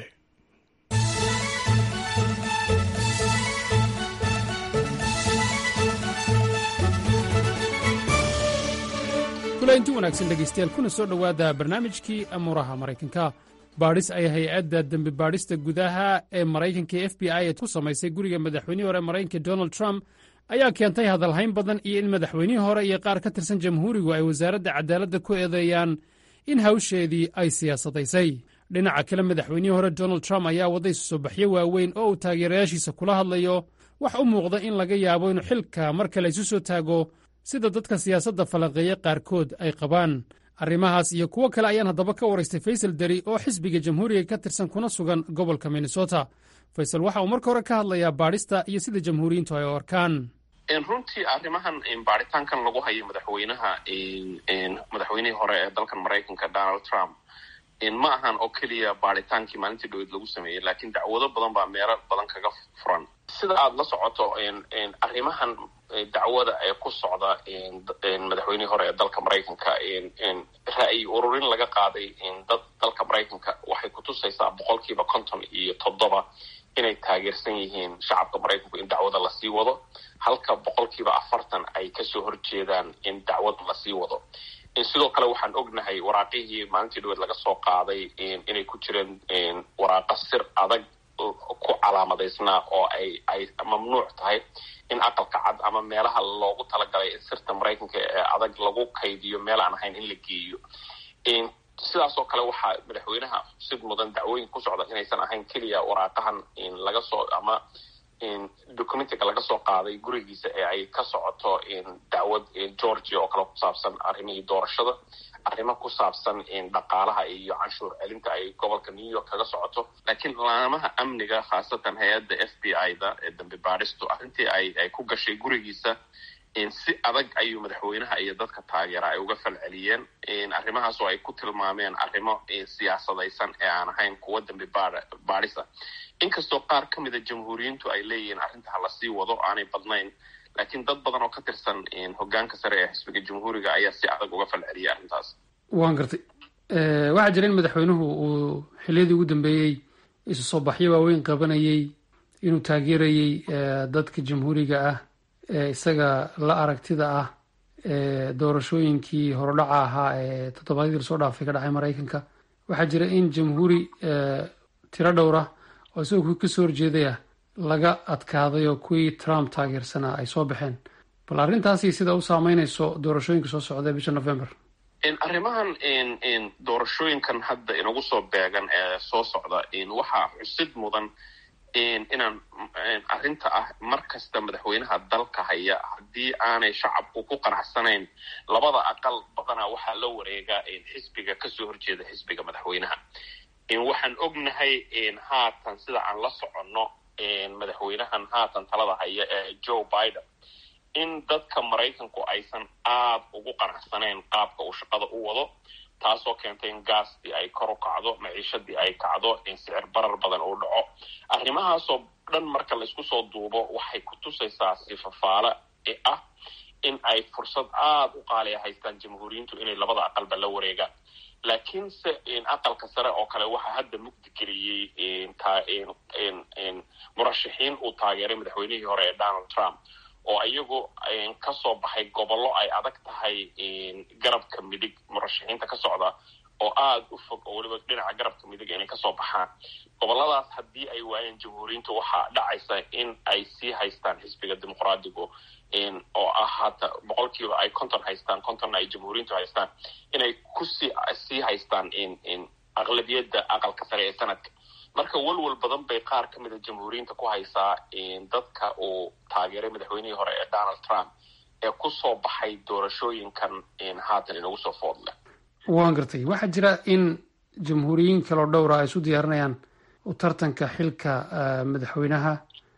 Speaker 14: kulainti wanaagsan dhegaystayaal kuna soo dhowaada barnaamijkii amuuraha maraykanka baadhis ay hay-adda dembi baadhista gudaha ee maraykanka f b i ku samaysay guriga madaxweynihii hore maraykanka donald trump ayaa keentay hadalhayn badan iyo in madaxweynihii hore iyo qaar ka tirsan jamhuurigu ay wasaaradda cadaaladda ku eedeeyaan in hawsheedii ay siyaasadaysay dhinaca kale madaxweynihii hore donald trump ayaa wadday susobaxyo waaweyn oo uu taageerayaashiisa kula hadlayo wax u muuqda in laga yaabo inuu xilka mar kale isu soo taago sida dadka siyaasadda falanqeeya qaarkood ay qabaan arrimahaas iyo kuwo kale ayaan haddaba ka waraystay faysal deri oo xisbiga jamhuuriga ka tirsan kuna sugan gobolka minnesota faysal waxa uu marka hore ka hadlayaa baadhista iyo sida jamhuuriyiintu ay u arkaan
Speaker 15: runtii arrimahan baaritaankan lagu hayo madaxweynaha madaxweynihii hore ee dalkan maraykanka donald trump ma ahan oo keliya baaritaankii maalintii dhaweyd lagu sameeyey laakiin dacwado badan baa meelo badan kaga furan sida aada la socoto arrimahan dacwada ee ku socda madaxweynihii hore ee dalka maraykanka ra'yi ururin laga qaaday dad dalka maraykanka waxay kutusaysaa boqolkiiba konton iyo toddoba inay taageersan yihiin shacabka maraykanku in dacwada lasii wado halka boqolkiiba afartan ay kasoo horjeedaan in dacwada lasii wado sidoo kale waxaan ognahay waraaqihii maalintii dhaweed laga soo qaaday inay ku jireen waraaqa sir adag ku calaamadaysnaa oo ay ay mamnuuc tahay in aqalka cad ama meelaha loogu talagalay in sirta maraykanka ee adag lagu kaydiyo meel aan ahayn in la geeyo sidaas oo kale waxaa madaxweynaha sid mudan dacwooyin ku socda inaysan ahayn keliya waraaqahan laga soo ama documentiga laga soo qaaday gurigiisa ee ay ka socoto dacwad georgia oo kale ku saabsan arrimihii doorashada arrimo ku saabsan dhaqaalaha iyo canshuur celinta ay gobolka new york kaga socoto laakiin laamaha amniga khaasatan hay-adda f b i da ee dambi baadhistu arrintii ay ay ku gashay gurigiisa si adag ayuu madaxweynaha iyo dadka taageera ay uga falceliyeen arrimahaas oo ay ku tilmaameen arrimo siyaasadaysan ee aan ahayn kuwa dambi baadhisa inkastoo qaar ka mida jamhuuriyiintu ay leeyihiin arrinta ha lasii wado aanay badnayn laakiin dad badan oo ka tirsan hogaanka sare ee xisbiga jamhuuriga ayaa si adag uga falceliyay arrintaas
Speaker 14: waan gartay waxaa jira in madaxweynuhu uu xiliyadii ugu dambeeyey isu soo baxyo waaweyn qabanayey inuu taageerayey dadka jamhuuriga ah ee isaga la aragtida ah ee doorashooyinkii horodhaca ahaa ee toddobaadyadii lasoo dhaafay ka dhacay maraykanka waxaa jira in jamhuuri tiro dhowra oo isagoo kuwii kasoo horjeedaya laga adkaaday oo kuwii trump taageersanaa ay soo baxeen bal arrintaasi sida u saameynayso doorashooyinka soo socda bisha november
Speaker 15: arrimahan doorashooyinkan hadda inagu soo beegan ee soo socda waxaa xusid mudan inaan arrinta ah mar kasta madaxweynaha dalka haya haddii aanay shacabku ku qanacsanayn labada aqal badanaa waxaa la wareegaa xisbiga kasoo horjeeda xisbiga madaxweynaha waxaan ognahay haatan sida aan la soconno madaxweynahan haatan talada haya ee joe biden in dadka maraykanku aysan aad ugu qanacsanayn qaabka uu shaqada u wado taasoo keentay in gaastii ay kor u kacdo maciishadii ay kacdo in sicir barar badan uu dhaco arrimahaasoo dhan marka laysku soo duubo waxay ku tusaysaa sifafaale ah in ay fursad aada u qaaliya haystaan jamhuuriyiintu inay labada aqalba la wareegaan laakiinse aqalka sare oo kale waxaa hadda mugdi geliyey murashaxiin uu taageeray madaxweynihii hore ee donald trump oo iyagu kasoo baxay gobollo ay adag tahay garabka midig murashaxiinta ka socda oo aada u fog oo weliba dhinaca garabka midig inay kasoo baxaan gobolladaas haddii ay waayeen jamhuuriyiinta waxaa dhacaysa in ay sii haystaan xisbiga dimuqraadigu oo ah hata boqolkiiba ay konton haystaan kontonna ay jamhuuriyiintu haystaan inay kusii sii haystaan aqlabiyadda aqalka sare ee sanadka marka walwal badan bay qaar ka mida jamhuuriyiinta ku haysaa dadka uu taageeray madaxweynihii hore ee donald trump ee kusoo baxay doorashooyinkan haatan inagu soo foodle
Speaker 14: waan gartay waxaa jira in jamhuuriyiin kaloo dhowra ay isu diyaarinayaan u tartanka xilka madaxweynaha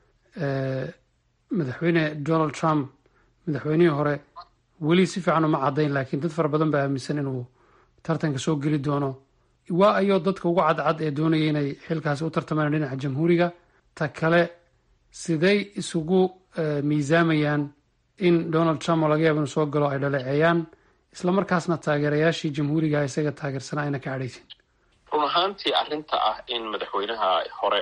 Speaker 14: madaxweyne donald trump madaxweynihii hore weli si fiican uma caddayn laakiin dad fara badan baa aaminsan inuu tartanka soo geli doono waa ayoo dadka ugu cadcad ee doonaya inay xilkaasi u tartamaan dhinaca jamhuuriga ta kale siday isugu miisaamayaan in donald trump oo laga yaaba inuu soo galo ay dhaleeceeyaan islamarkaasna taageerayaashii jamhuuriga isaga taageersanaa ayna ka cadhaysin
Speaker 15: run ahaantii arrinta ah in madaxweynaha hore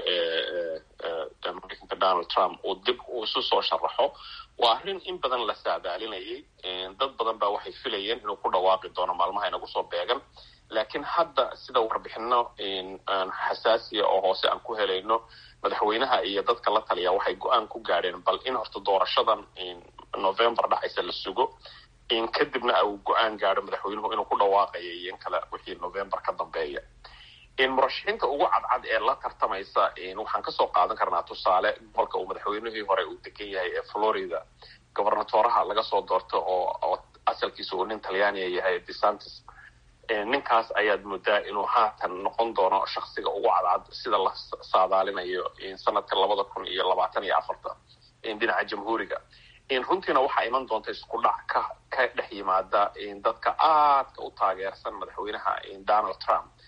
Speaker 15: ee maraykanka donald trump uu dib uu isu soo sharaxo waa arrin in badan la saadaalinayay dad badan baa waxay filayeen inuu ku dhawaaqi doono maalmaha inagu soo beegan laakiin hadda sida warbixino xasaasiya oo hoose aan ku helayno madaxweynaha iyo dadka la taliya waxay go-aan ku gaadheen bal in horta doorashadan november dhacaysa la sugo kadibna uu go-aan gaadho madaxweynuhu inuu ku dhawaaqayo iyo in kale wixii november ka dambeeya murashaxiinta ugu cadcad ee la tartamaysa waxaan kasoo qaadan karnaa tusaale gobolka uu madaxweynihii hore u degan yahay ee florida gobernatoraha laga soo doorto oo asalkiisa uu nin talyaaniya yahay desantis ninkaas ayaad moodaa inuu haatan noqon doono shaksiga ugu cadcad sida la saadaalinayo sanadka labada kun iyo labaatan iyo afarta dhinaca jamhuuriga runtiina waxaa iman doonta isku dhac ka ka dhex yimaada dadka aadka u taageersan madaxweynaha donald trump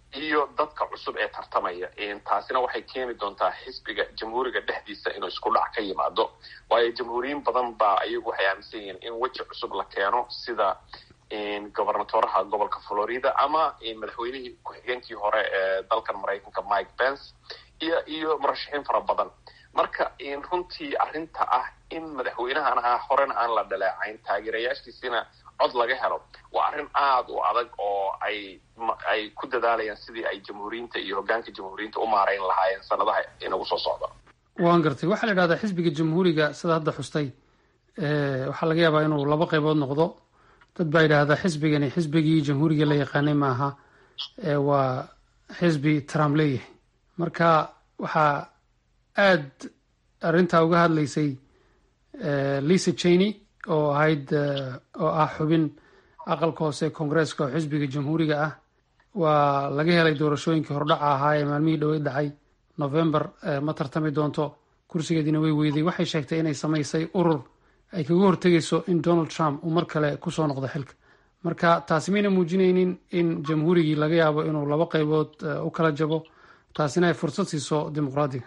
Speaker 15: iyo dadka cusub ee tartamaya taasina waxay keeni doontaa xisbiga jamhuuriga dhexdiisa inuu isku dhac ka yimaado waayo jamhuuriyiin badan baa iyagu waxay aaminsan yihiin in weji cusub la keeno sida gobernatoraha gobolka florida ama madaxweynihii ku-xigeenkii hore ee dalkan maraykanka mike pence iyo iyo murashaxiin fara badan marka runtii arrinta ah in madaxweynahan ah horena aan la dhaleecayn taageerayaashiisina cod laga helo waa arrin aada u adag oo ay ay ku dadaalayaan sidii ay jamhuuriyiinta iyo hoggaanka jamhuuriyiinta u maarayn lahaayeen sanadaha inagu soo socda
Speaker 14: waan gartay waxaa la idhahdaa xisbiga jamhuuriga sida hadda xustay waxaa laga yaabaa inuu laba qaybood noqdo dad baa yidhaahdaa xisbigani xisbigii jamhuuriga la yaqaanay maaha waa xisbi trump leeyahay marka waxaa aad arrintaa uga hadlaysay lisa cheney oo ahayd oo ah xubin aqalka hoose koongareeska oo xisbiga jamhuuriga ah waa laga helay doorashooyinkii hordhaca ahaa ee maalmihii dhowey dhacay november ma tartami doonto kursigeediina way weyday waxay sheegtay inay samaysay urur ay kaga hortegayso in donald trump uu mar kale kusoo noqdo xilka marka taasi mayna muujinaynin in jamhuurigii laga yaabo inuu laba qaybood u kala jabo taasina ay fursad siiso dimuqraadiga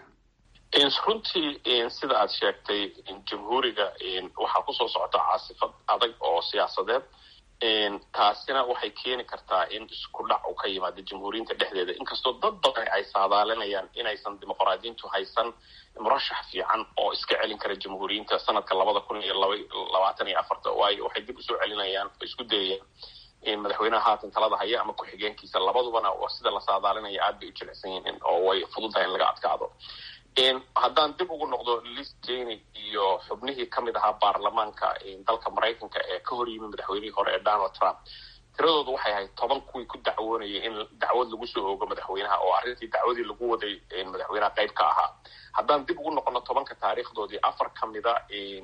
Speaker 15: runtii sida aad sheegtay jamhuuriga waxaa kusoo socota caasifad adag oo siyaasadeed taasina waxay keeni kartaa in isku dhac uu ka yimaado jamhuuriyinta dhexdeeda inkastoo dad badan ay saadaalinayaan inaysan dimuqraadiyiintu haysan murashax fiican oo iska celin kara jamhuuriyiinta sanadka labada kun iyo labaatan iyo afarta waayo waxay dib usoo celinayaan oo isku dayayaan madaxweynaha haatan talada haya ama ku-xigeenkiisa labadubana sida la saadaalinaya aad bay u jilicsan yihiin oo way fududahay in laga adkaado haddaan dib ugu noqdo lis jeny iyo xubnihii ka mid ahaa baarlamaanka dalka maraykanka ee ka hor yimi madaxweynihii hore ee donald trump tiradoodu waxay ahayd toban kuwii ku dacwoonayay in dacwad lagu soo oogo madaxweynaha oo arrintii dacwadii lagu waday madaxweynaha qayb ka ahaa haddaan dib ugu noqono tobanka taariikhdoodii afar ka mida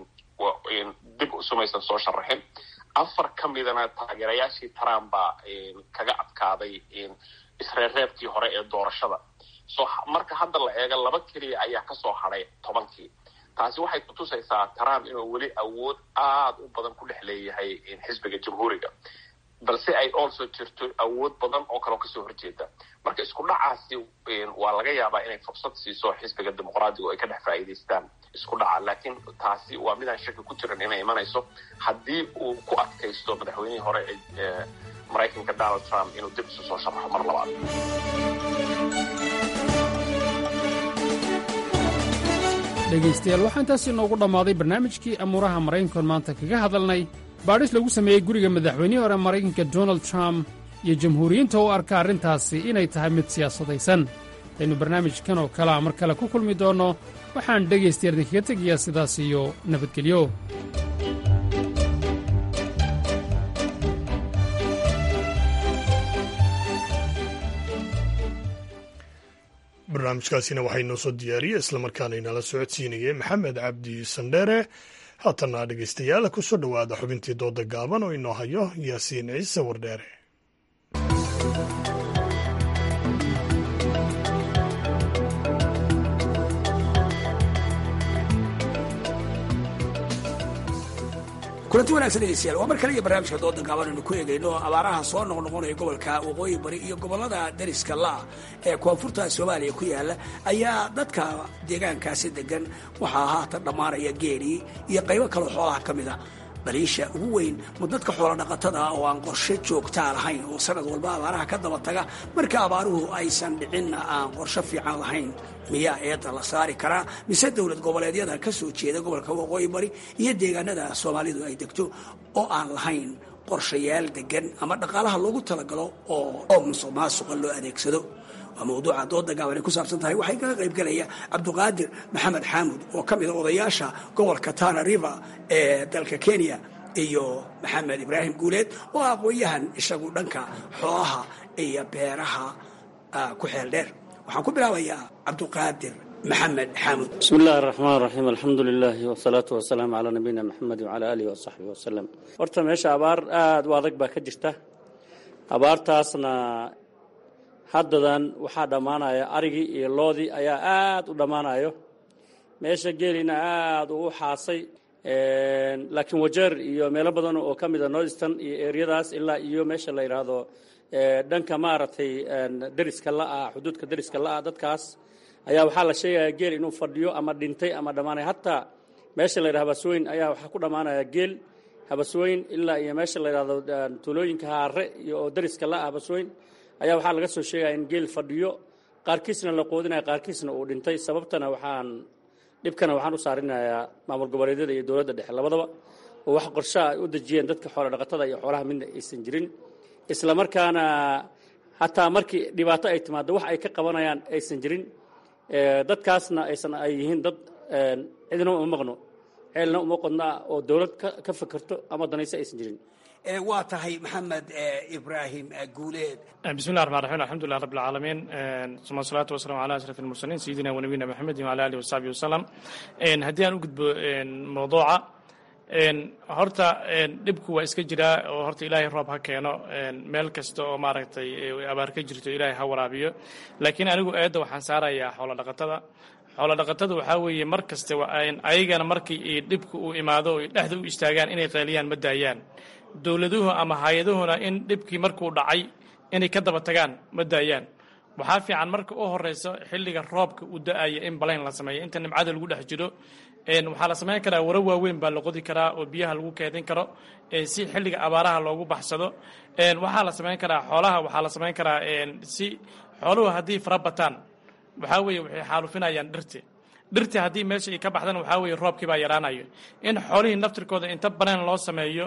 Speaker 15: dib sumaysan soo sharaxin afar ka midana taageerayaashii trump baa kaga adkaaday isreerreebkii hore ee doorashada so marka hadda la eego laba keliya ayaa kasoo hadhay tobankii taasi waxay kutusaysaa trump inuu weli awood aada u badan ku dhex leeyahay xisbiga jamhuuriga balse ay also jirto awood badan oo kaleo kasoo horjeeda marka isku dhacaasi waa laga yaabaa inay fursad siiso xisbiga dimuqraadiga oo ay ka dhex faa'iidaystaan isku dhaca laakiin taasi waa midaan shaki ku jiran inay imanayso haddii uu ku adkaysto madaxweynihii hore ee maraykanka donald trump inuu dib isu soo sharaxo mar labaad
Speaker 14: dhegaystayaal waxaa intaasi noogu dhammaaday barnaamijkii amuuraha maraykankoon maanta kaga hadalnay baadhis lagu sameeyey guriga madaxweynihii hore maraykanka donald trump iyo jamhuuriyiinta u arka arrintaasi inay tahay mid siyaasadaysan hadaynu barnaamijkan oo kalea mar kale ku kulmi doonno waxaan dhegaystayaal idinkaga tegayaa sidaas iyo nabadgelyo
Speaker 1: barnaamijkaasina waxaa inoo soo diyaariyey islamarkaana inala socodsiinayay maxamed cabdi sandheere haatana dhegaystayaal ku soo dhowaada xubintii dooda gaaban oo inoo hayo yaasiin ciise wardheere
Speaker 16: kulanti wanagsan dhegeystayaal waa mar kale iyo barnaamijka dooda gaaban aynu ku eegayno abaaraha soo noqnoqonaya gobolka waqooyi bari iyo gobollada dariska la ee koonfurta soomaaliya ku yaala ayaa dadka deegaankaasi degan waxaa haatan dhammaanaya geelii iyo qaybo kaloo xoolaha ka mid a baliisha ugu weyn ma dadka xoola dhaqatada oo aan qorshe joogtaa lahayn oo sanad walba abaaraha ka daba taga marka abaaruhu aysan dhicinna aan qorshe fiican lahayn miyaa eedda la saari karaa mise dowlad goboleedyada ka soo jeeda gobolka waqooyi bari iyo deegaanada soomaalidu ay degto oo aan lahayn qorshayaal degan ama dhaqaalaha loogu talagalo oo musuq maasuqa loo adeegsado waa mawduuca dooda gaaban ay ku saabsan tahay waxay kaga qayb galaya cabduqaadir maxamed xaamud oo ka mida odayaasha gobolka tana river ee dalka kenya iyo maxamed ibraahim guuleed oo aqoon-yahan isagu dhanka xoolaha iyo beeraha ku xeel dheer waxaan ku bilaabayaa cabduqaadir maxamed xaamud
Speaker 17: bismi illaahi araxmaan raxiim alxamdu lilaahi wasalaatu wasalaamu calaa nabiyina maxamed wacala aalihi wasaxbihi wasalam horta meesha abaar aada u adag baa ka jirta abaartaasna haddadan waxaa dhammaanaya arigii iyo loodii ayaa aada u dhammaanayo meesha geelina aada uu xaasay laakiin wajeer iyo meelo badan oo ka mida northston iyo eryadaas ilaa iyo meesha la yidhaahdo dhanka maaragtay deriska la-ah xuduudka deriska la-ah dadkaas ayaa waxaa la sheegaya geel inuu fadhiyo ama dhintay ama dhammaanay hataa meesha la yidhaha habasweyn ayaa waxaa ku dhammaanaya geel habasweyn ilaa iyo meesha la yidhahdo tuulooyinka haare iyo oo deriska la-ah habasweyn ayaa waxaa laga soo sheegaya in geel fadhiyo qaarkiisna la qoodinaya qaarkiisna uu dhintay sababtana waxaan dhibkana waxaan u saarinayaa maamul goboleedyada iyo dowladda dhexe labadaba oo wax qorshaha ay u dejiyeen dadka xoolo dhaqatada iyo xoolaha midna aysan jirin isla markaana hataa markii dhibaato ay timaado wax ay ka qabanayaan aysan jirin dadkaasna aysan ay yihiin dad cidna uma maqno ceelna uma qodna oo dowlad ka fekerto ama danayso aysan jirin
Speaker 16: waa tahay maxamed ibraahim guuleed
Speaker 18: bismillahi raxmaan raxiim alxamdulilah rabbi alcaalamiin suma salaatu wasalamu ala ashraf almursaliin sayidina wa nabiyina maxamedin wala alihi wasaxbihi wasalam haddii aan u gudbo mawduuca horta dhibku waa iska jiraa oo horta ilaahay roob ha keeno meel kasta oo maaragtay abaar ka jirto ilaahay ha waraabiyo laakiin anigu eedda waxaan saarayaa xoolo dhaqatada xoolo dhaqatada waxaa weeye mar kaste ayagana markii dhibku uu imaado o dhexda u istaagaan inay qeeliyaan ma daayaan dowladuhu ama hay-aduhuna in dhibkii markuu dhacay inay ka daba tagaan ma daayaan waxaa fiican marka u horeyso xilliga roobka uu da-aya in balayn la sameeyo inta nimcada lagu dhex jiro waxaa la samayn karaa waro waaweyn baa la qodi karaa oo biyaha lagu keedin karo si xilliga abaaraha loogu baxsado waxaa la samayn karaa xoolaha waxaa la samayn karaa si xooluhu haddii fara bataan waxaa weeye waxay xaalufinayaan dhirti dhirti haddii meesha ay ka baxdan waxaa weeye roobkii baa yaraanayo in xoolihii naftirkooda inta banaan loo sameeyo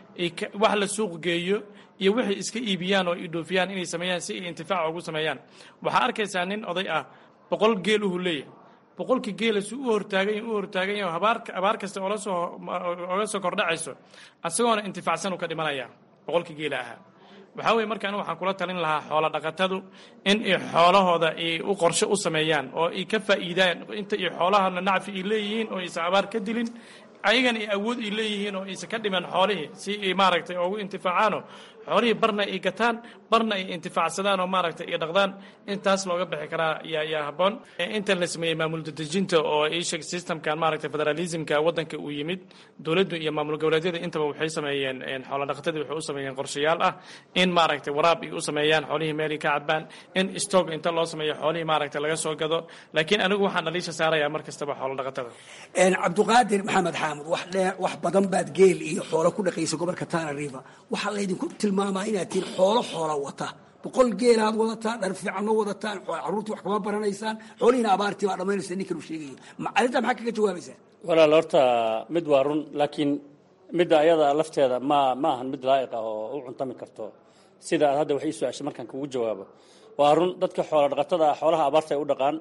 Speaker 18: wax la suuq geeyo iyo waxay iska iibiyaan oo ay dhoofiyaan inay sameeyaan si ay intifaac ugu sameeyaan waxaa arkaysaa nin oday ah boqol geel uhu leeyahay boqolkii geela si u hortaagany u hortaagan yahay abaar abaar kasta oola soo oga soo kordhacayso isagoona intifaacsan uu ka dhimanaya boqolkii geela ahaa waxaa weye marka anigu waxaan kula talin lahaa xoolo dhaqatadu in ay xoolahooda ay u qorshe u sameeyaan oo ay ka faa'iidaan inta ay xoolahana nacfi ay leeyihiin oo aysan abaar ka dilin ayagana ay awood ay leeyihiin oo aysan ka dhiman xoolihii si ay maaragtay ugu intifaacaano xoolihii barna ay gataan barna ay intifaacsadaan oo maaragtay ay dhaqdaan intaas looga bixi karaa yaa yaa habboon intan la sameeyey maamul dadejinta oo isheg systemkan maaragtay federalismka waddanka uu yimid dowladdu iyo maamul goboleedyada intaba waxay sameeyeen xoolo dhaqatadii waxay u sameeyeen qorshayaal ah in maaragtay waraab ay u sameeyaan xoolihii meelay ka cadbaan in stock inta loo sameeyo xoolihii maaragtay laga soo gado laakiin anigu waxaan dhaliisha saarayaa mar kastaba xoolo dhaqatada
Speaker 16: cabduqaadir maxamed xaamud wax dheer wax badan baad geel iyo xoolo ku dhaqaysa gobolka tana river waxaa laydinku tilmaamaa inaad tihiin xoolo xoola wata boqol geelaad wadataan dhar fiicanno wadataan carruurtii wax kama baranaysaan xoolihiina abaartii baa dhammaynaysa ninkan uu sheegayo arrintaa maxaa kaga jawaabaysaa
Speaker 17: walaal horta mid waa run laakiin midda ayada lafteeda ma ma ahan mid laa'iq ah oo u cuntami karto sida aad hadda wax ii su-aashay markaan kugu jawaabo waa run dadka xoola dhaqatada ah xoolaha abaarta ay u dhaqaan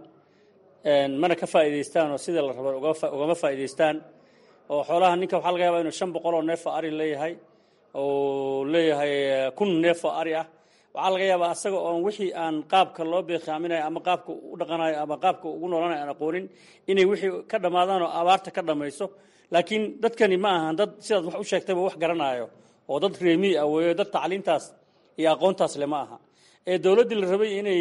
Speaker 17: mana ka faa'iidaystaan oo sidii la rabo ugama faa'iidaystaan oo xoolaha ninka waxaa laga yaabaa inuu shan boqol oo neef oo ari leeyahay oo leeyahay kun neef oo ari ah waxaa laga yaabaa asaga oon wixii aan qaabka loo beekaaminayo ama qaabka u dhaqanayo ama qaabka ugu noolanayo aan aqoonin inay wixii ka dhammaadaan oo abaarta ka dhammayso laakiin dadkani ma ahan dad sidaad wax u sheegtayba wax garanaayo oo dad reemiy ah weeyo dad tacliintaas iyo aqoontaas le ma aha ee dowladdii la rabay inay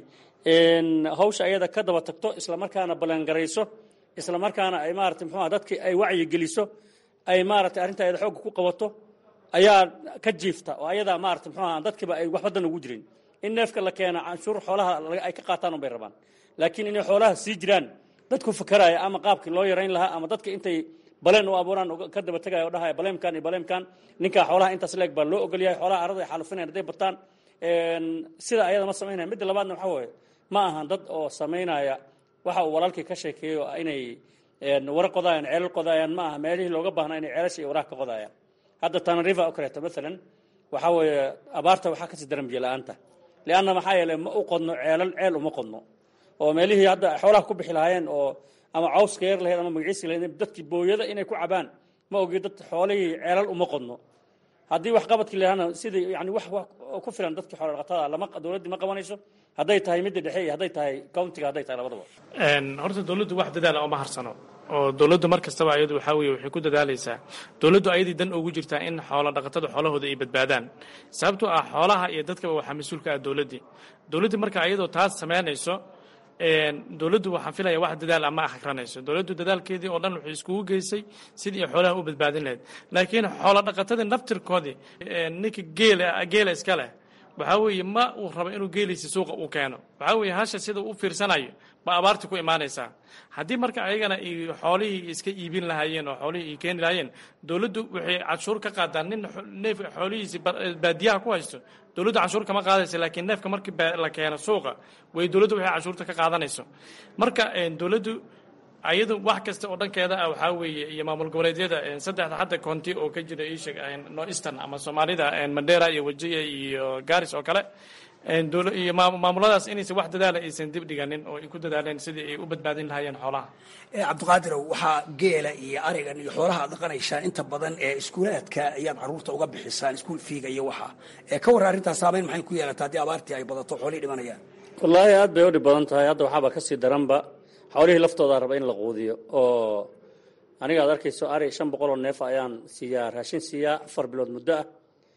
Speaker 17: hawsha ayada ka daba tagto islamarkaana ballangarayso islamarkaana ay maarata muxuuha dadki ay wacyi geliso ay maaragtay arrinta ayada xoogga ku qabato ayaa ka jiifta oo ayadaa maarata muxuuha dadkiiba ay waxba dan ugu jirin in neefka la keena canshuur xoolaha ay ka qaataan unbay rabaan laakiin inay xoolaha sii jiraan dadku fakaraya ama qaabkii loo yarayn lahaa ama dadka intay baleen u abuuraan ka daba tegaya o dhahaya baleemkan iyo baleemkan ninkaa xoolaha intaas leeg baa loo ogolyahay xoolaha arada ay xaalufinayan hadday bataan sida ayada ma samaynaya midda labaadna waxaa weeye ma ahan dad oo samaynaya waxa uu walaalkii ka sheekeeyo inay wara qodayaan ceelal qodayaan ma aha meelihii looga baahnaa inay ceelasha iyo waraha ka qodayaan hadda tanariva oo kaleeto maalan waxaa weeye abaarta waxaa kasii daran biyo la-aanta lianna maxaa yeeley ma u qodno ceelal ceel uma qodno oo meelihii hadda xoolaha ku bixi lahaayeen oo ama cawska yar lahayd ama magaciisi lahayd dadkii booyada inay ku cabaan ma ogi dad xoolihii ceelal uma qodno haddii wax qabadkii lahana sidii yani wax ku filan dadkii xoolo dhaqatada lama dowladdii ma qabanayso hadday tahay midda dhexe iyo hadday tahay countiga hadday tahay labadaba
Speaker 18: horta dowladdu wax dadaala oma harsano oo dowladdu mar kastaba ayadu waxaa weye waxay ku dadaalaysaa dowladdu ayadii dan ugu jirtaa in xoolo dhaqatada xoolahooda ay badbaadaan sababtoo ah xoolaha iyo dadkaba waxaa mas-uulka ah dowladdii dowladdii marka ayadoo taas samaynayso dowladdu waxaan filaya wax dadaal ama akranayso dowladdu dadaalkeedii oo dhan waxay iskugu geysay sidii ay xoolaha u badbaadin lahayd laakiin xoolo dhaqatadii naftirkoodii ninka geela geela iska leh waxaa weeye ma uu rabo inuu geeliisa suuqa uu keeno waxaa weeye hasha sida u fiirsanayo ba abaarti ku imaanaysaa haddii marka ayagana ay xoolihii iska iibin lahaayeen oo xoolihii ay keeni lahaayeen dowladdu waxay canshuur ka qaadaan nin neef xoolihiisi baadiyaha ku haysto dowladdu canshuur kama qaadaysa laakiin neefka markii la keeno suuqa way dowladdu waxay canshuurta ka qaadanayso marka dowladdu ayadu wax kasta oo dhankeeda ah waxaa weeye iyo maamul goboleedyada saddexda hadda koonti oo ka jira isheg northeastern ama soomaalida mandera iyo wajiya iyo garis oo kale iyo maamuladaas inaysan wax dadaala aysan dib dhiganin oo ay ku dadaaleen sidii ay u badbaadin lahaayeen xoolaha
Speaker 16: cabdiqaadirow waxaa geela iyo arigan iyo xoolaha aad dhaqanaysaan inta badan ee iskuulaadka ayaad caruurta uga bixisaan iskuul fiiga iyo waxa ka warra arrintaas saameyn maxay ku yeelataa haddii abaartii ay badato xoolihii dhimanayaan
Speaker 17: wallaahi aad bay u dhib badan tahay hadda waxaaba kasii daranba xoolihii laftoodaa raba in la quudiyo oo aniga aad arkayso ari shan boqol oo neef ayaan siiyaa raashin siiyaa afar bilood muddo ah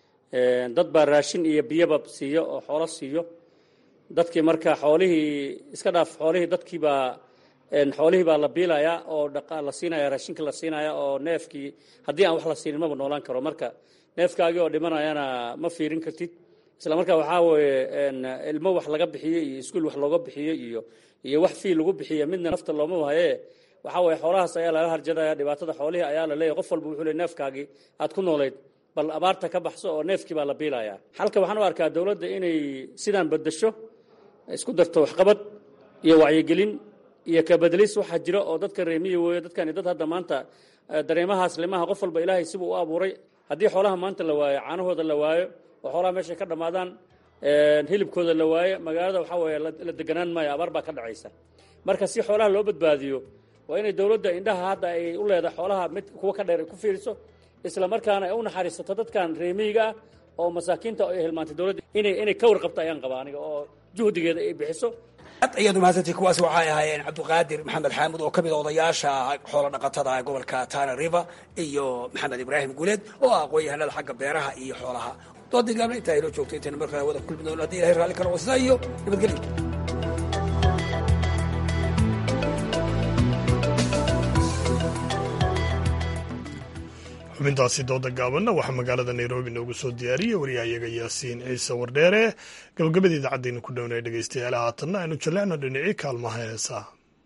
Speaker 17: dad baa raashin iyo biyoba siiyo oo xoolo siiyo dadkii marka xoolihii iska dhaaf xoolihii dadkiibaa xoolihii baa la biilayaa oo la siinaya raashinka la siinaya oo neefkii haddii aan wax la siinin maba noolaan karo marka neefkaagii oo dhimanayana ma fiirin kartid isla markaa waxaa weeye ilmo wax laga bixiyo iyo iskuul wax looga bixiyo iyo iyo wax fii lagu bixiyo midna nafta looma wahaye waxaa weeye xoolahaas ayaa laga harjadaya dhibaatada xoolihii ayaa la leeyahy qof walba wuxuu le neefkaagii aad ku noolayd bal abaarta ka baxso oo neefkii baa la biilayaa halka waxaan u arkaa dowladda inay sidaan bedasho isku darto waxqabad iyo wacyigelin iyo kabedelis waxaa jira oo dadka reemiya weeyo dadkani dad hadda maanta dareemahaas limaha qof walba ilaahay sibuu u abuuray haddii xoolaha maanta la waayo caanahooda la waayo oo xoolaha meeshay ka dhammaadaan hilibkooda la waayo magaalada waxaa weeye la deganaan maayo abaar baa ka dhacaysa marka si xoolaha loo badbaadiyo waa inay dowladda indhaha hadda ay u leedahay xoolaha mid kuwa ka dheer ay ku fiiriso isla markaana ay u naxariisato dadkan reemiyiga ah oo masaakiinta ay hilmaantay dowladda inay inay ka warqabto ayaan qabaa aniga oo juhdigeeda ay bixiso
Speaker 16: ad ayaad umahadsantay kuwaasi waxay ahaayeen cabdiqaadir maxamed xaamud oo ka mid a odayaasha xoolo dhaqatada ee gobolka tana river iyo maxamed ibraahim guuleed oo ah aqoon-yahanada xagga beeraha iyo xoolaha doodii gaabna intaa inoo joogto intayna markaa wada kulmi doono hadii ilahay raalli karo sidaa iyo nabadgelyo
Speaker 1: xubintaasi dooda gaabanna waxaa magaalada nairobi noogu soo diyaariyey waryahayaga yaasiin ciise wardheere gabagabadii idacaddaynu ku dhownay dhegeystayaal haatanna aynu jallecno dhinacii kaalmaha heesaa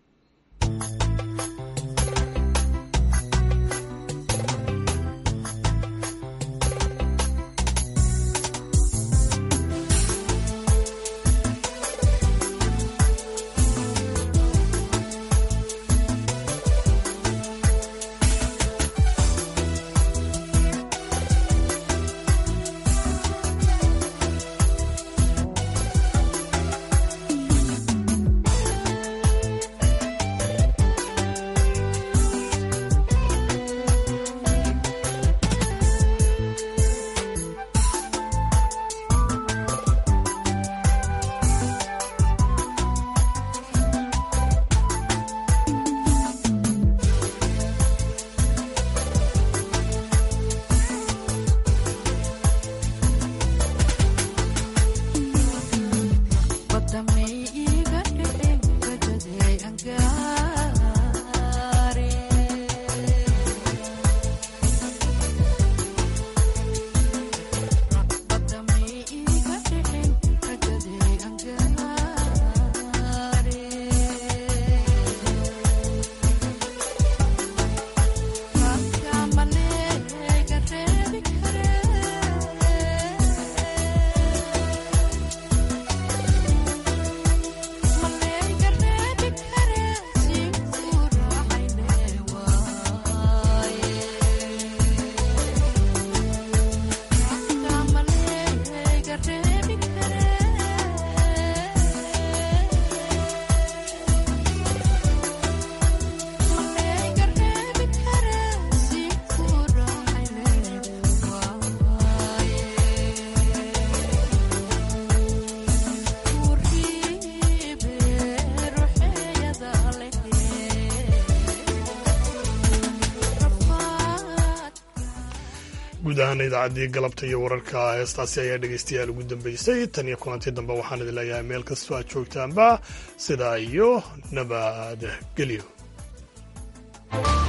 Speaker 1: guud ahaan idaacaddii galabta iyo wararka heestaasi ayaa dhegaystayaal ugu dambeysay tan iyo kulantii dambe waxaan idin leeyahay meel kastoo aad joogtaanba sidaa iyo nabad gelyo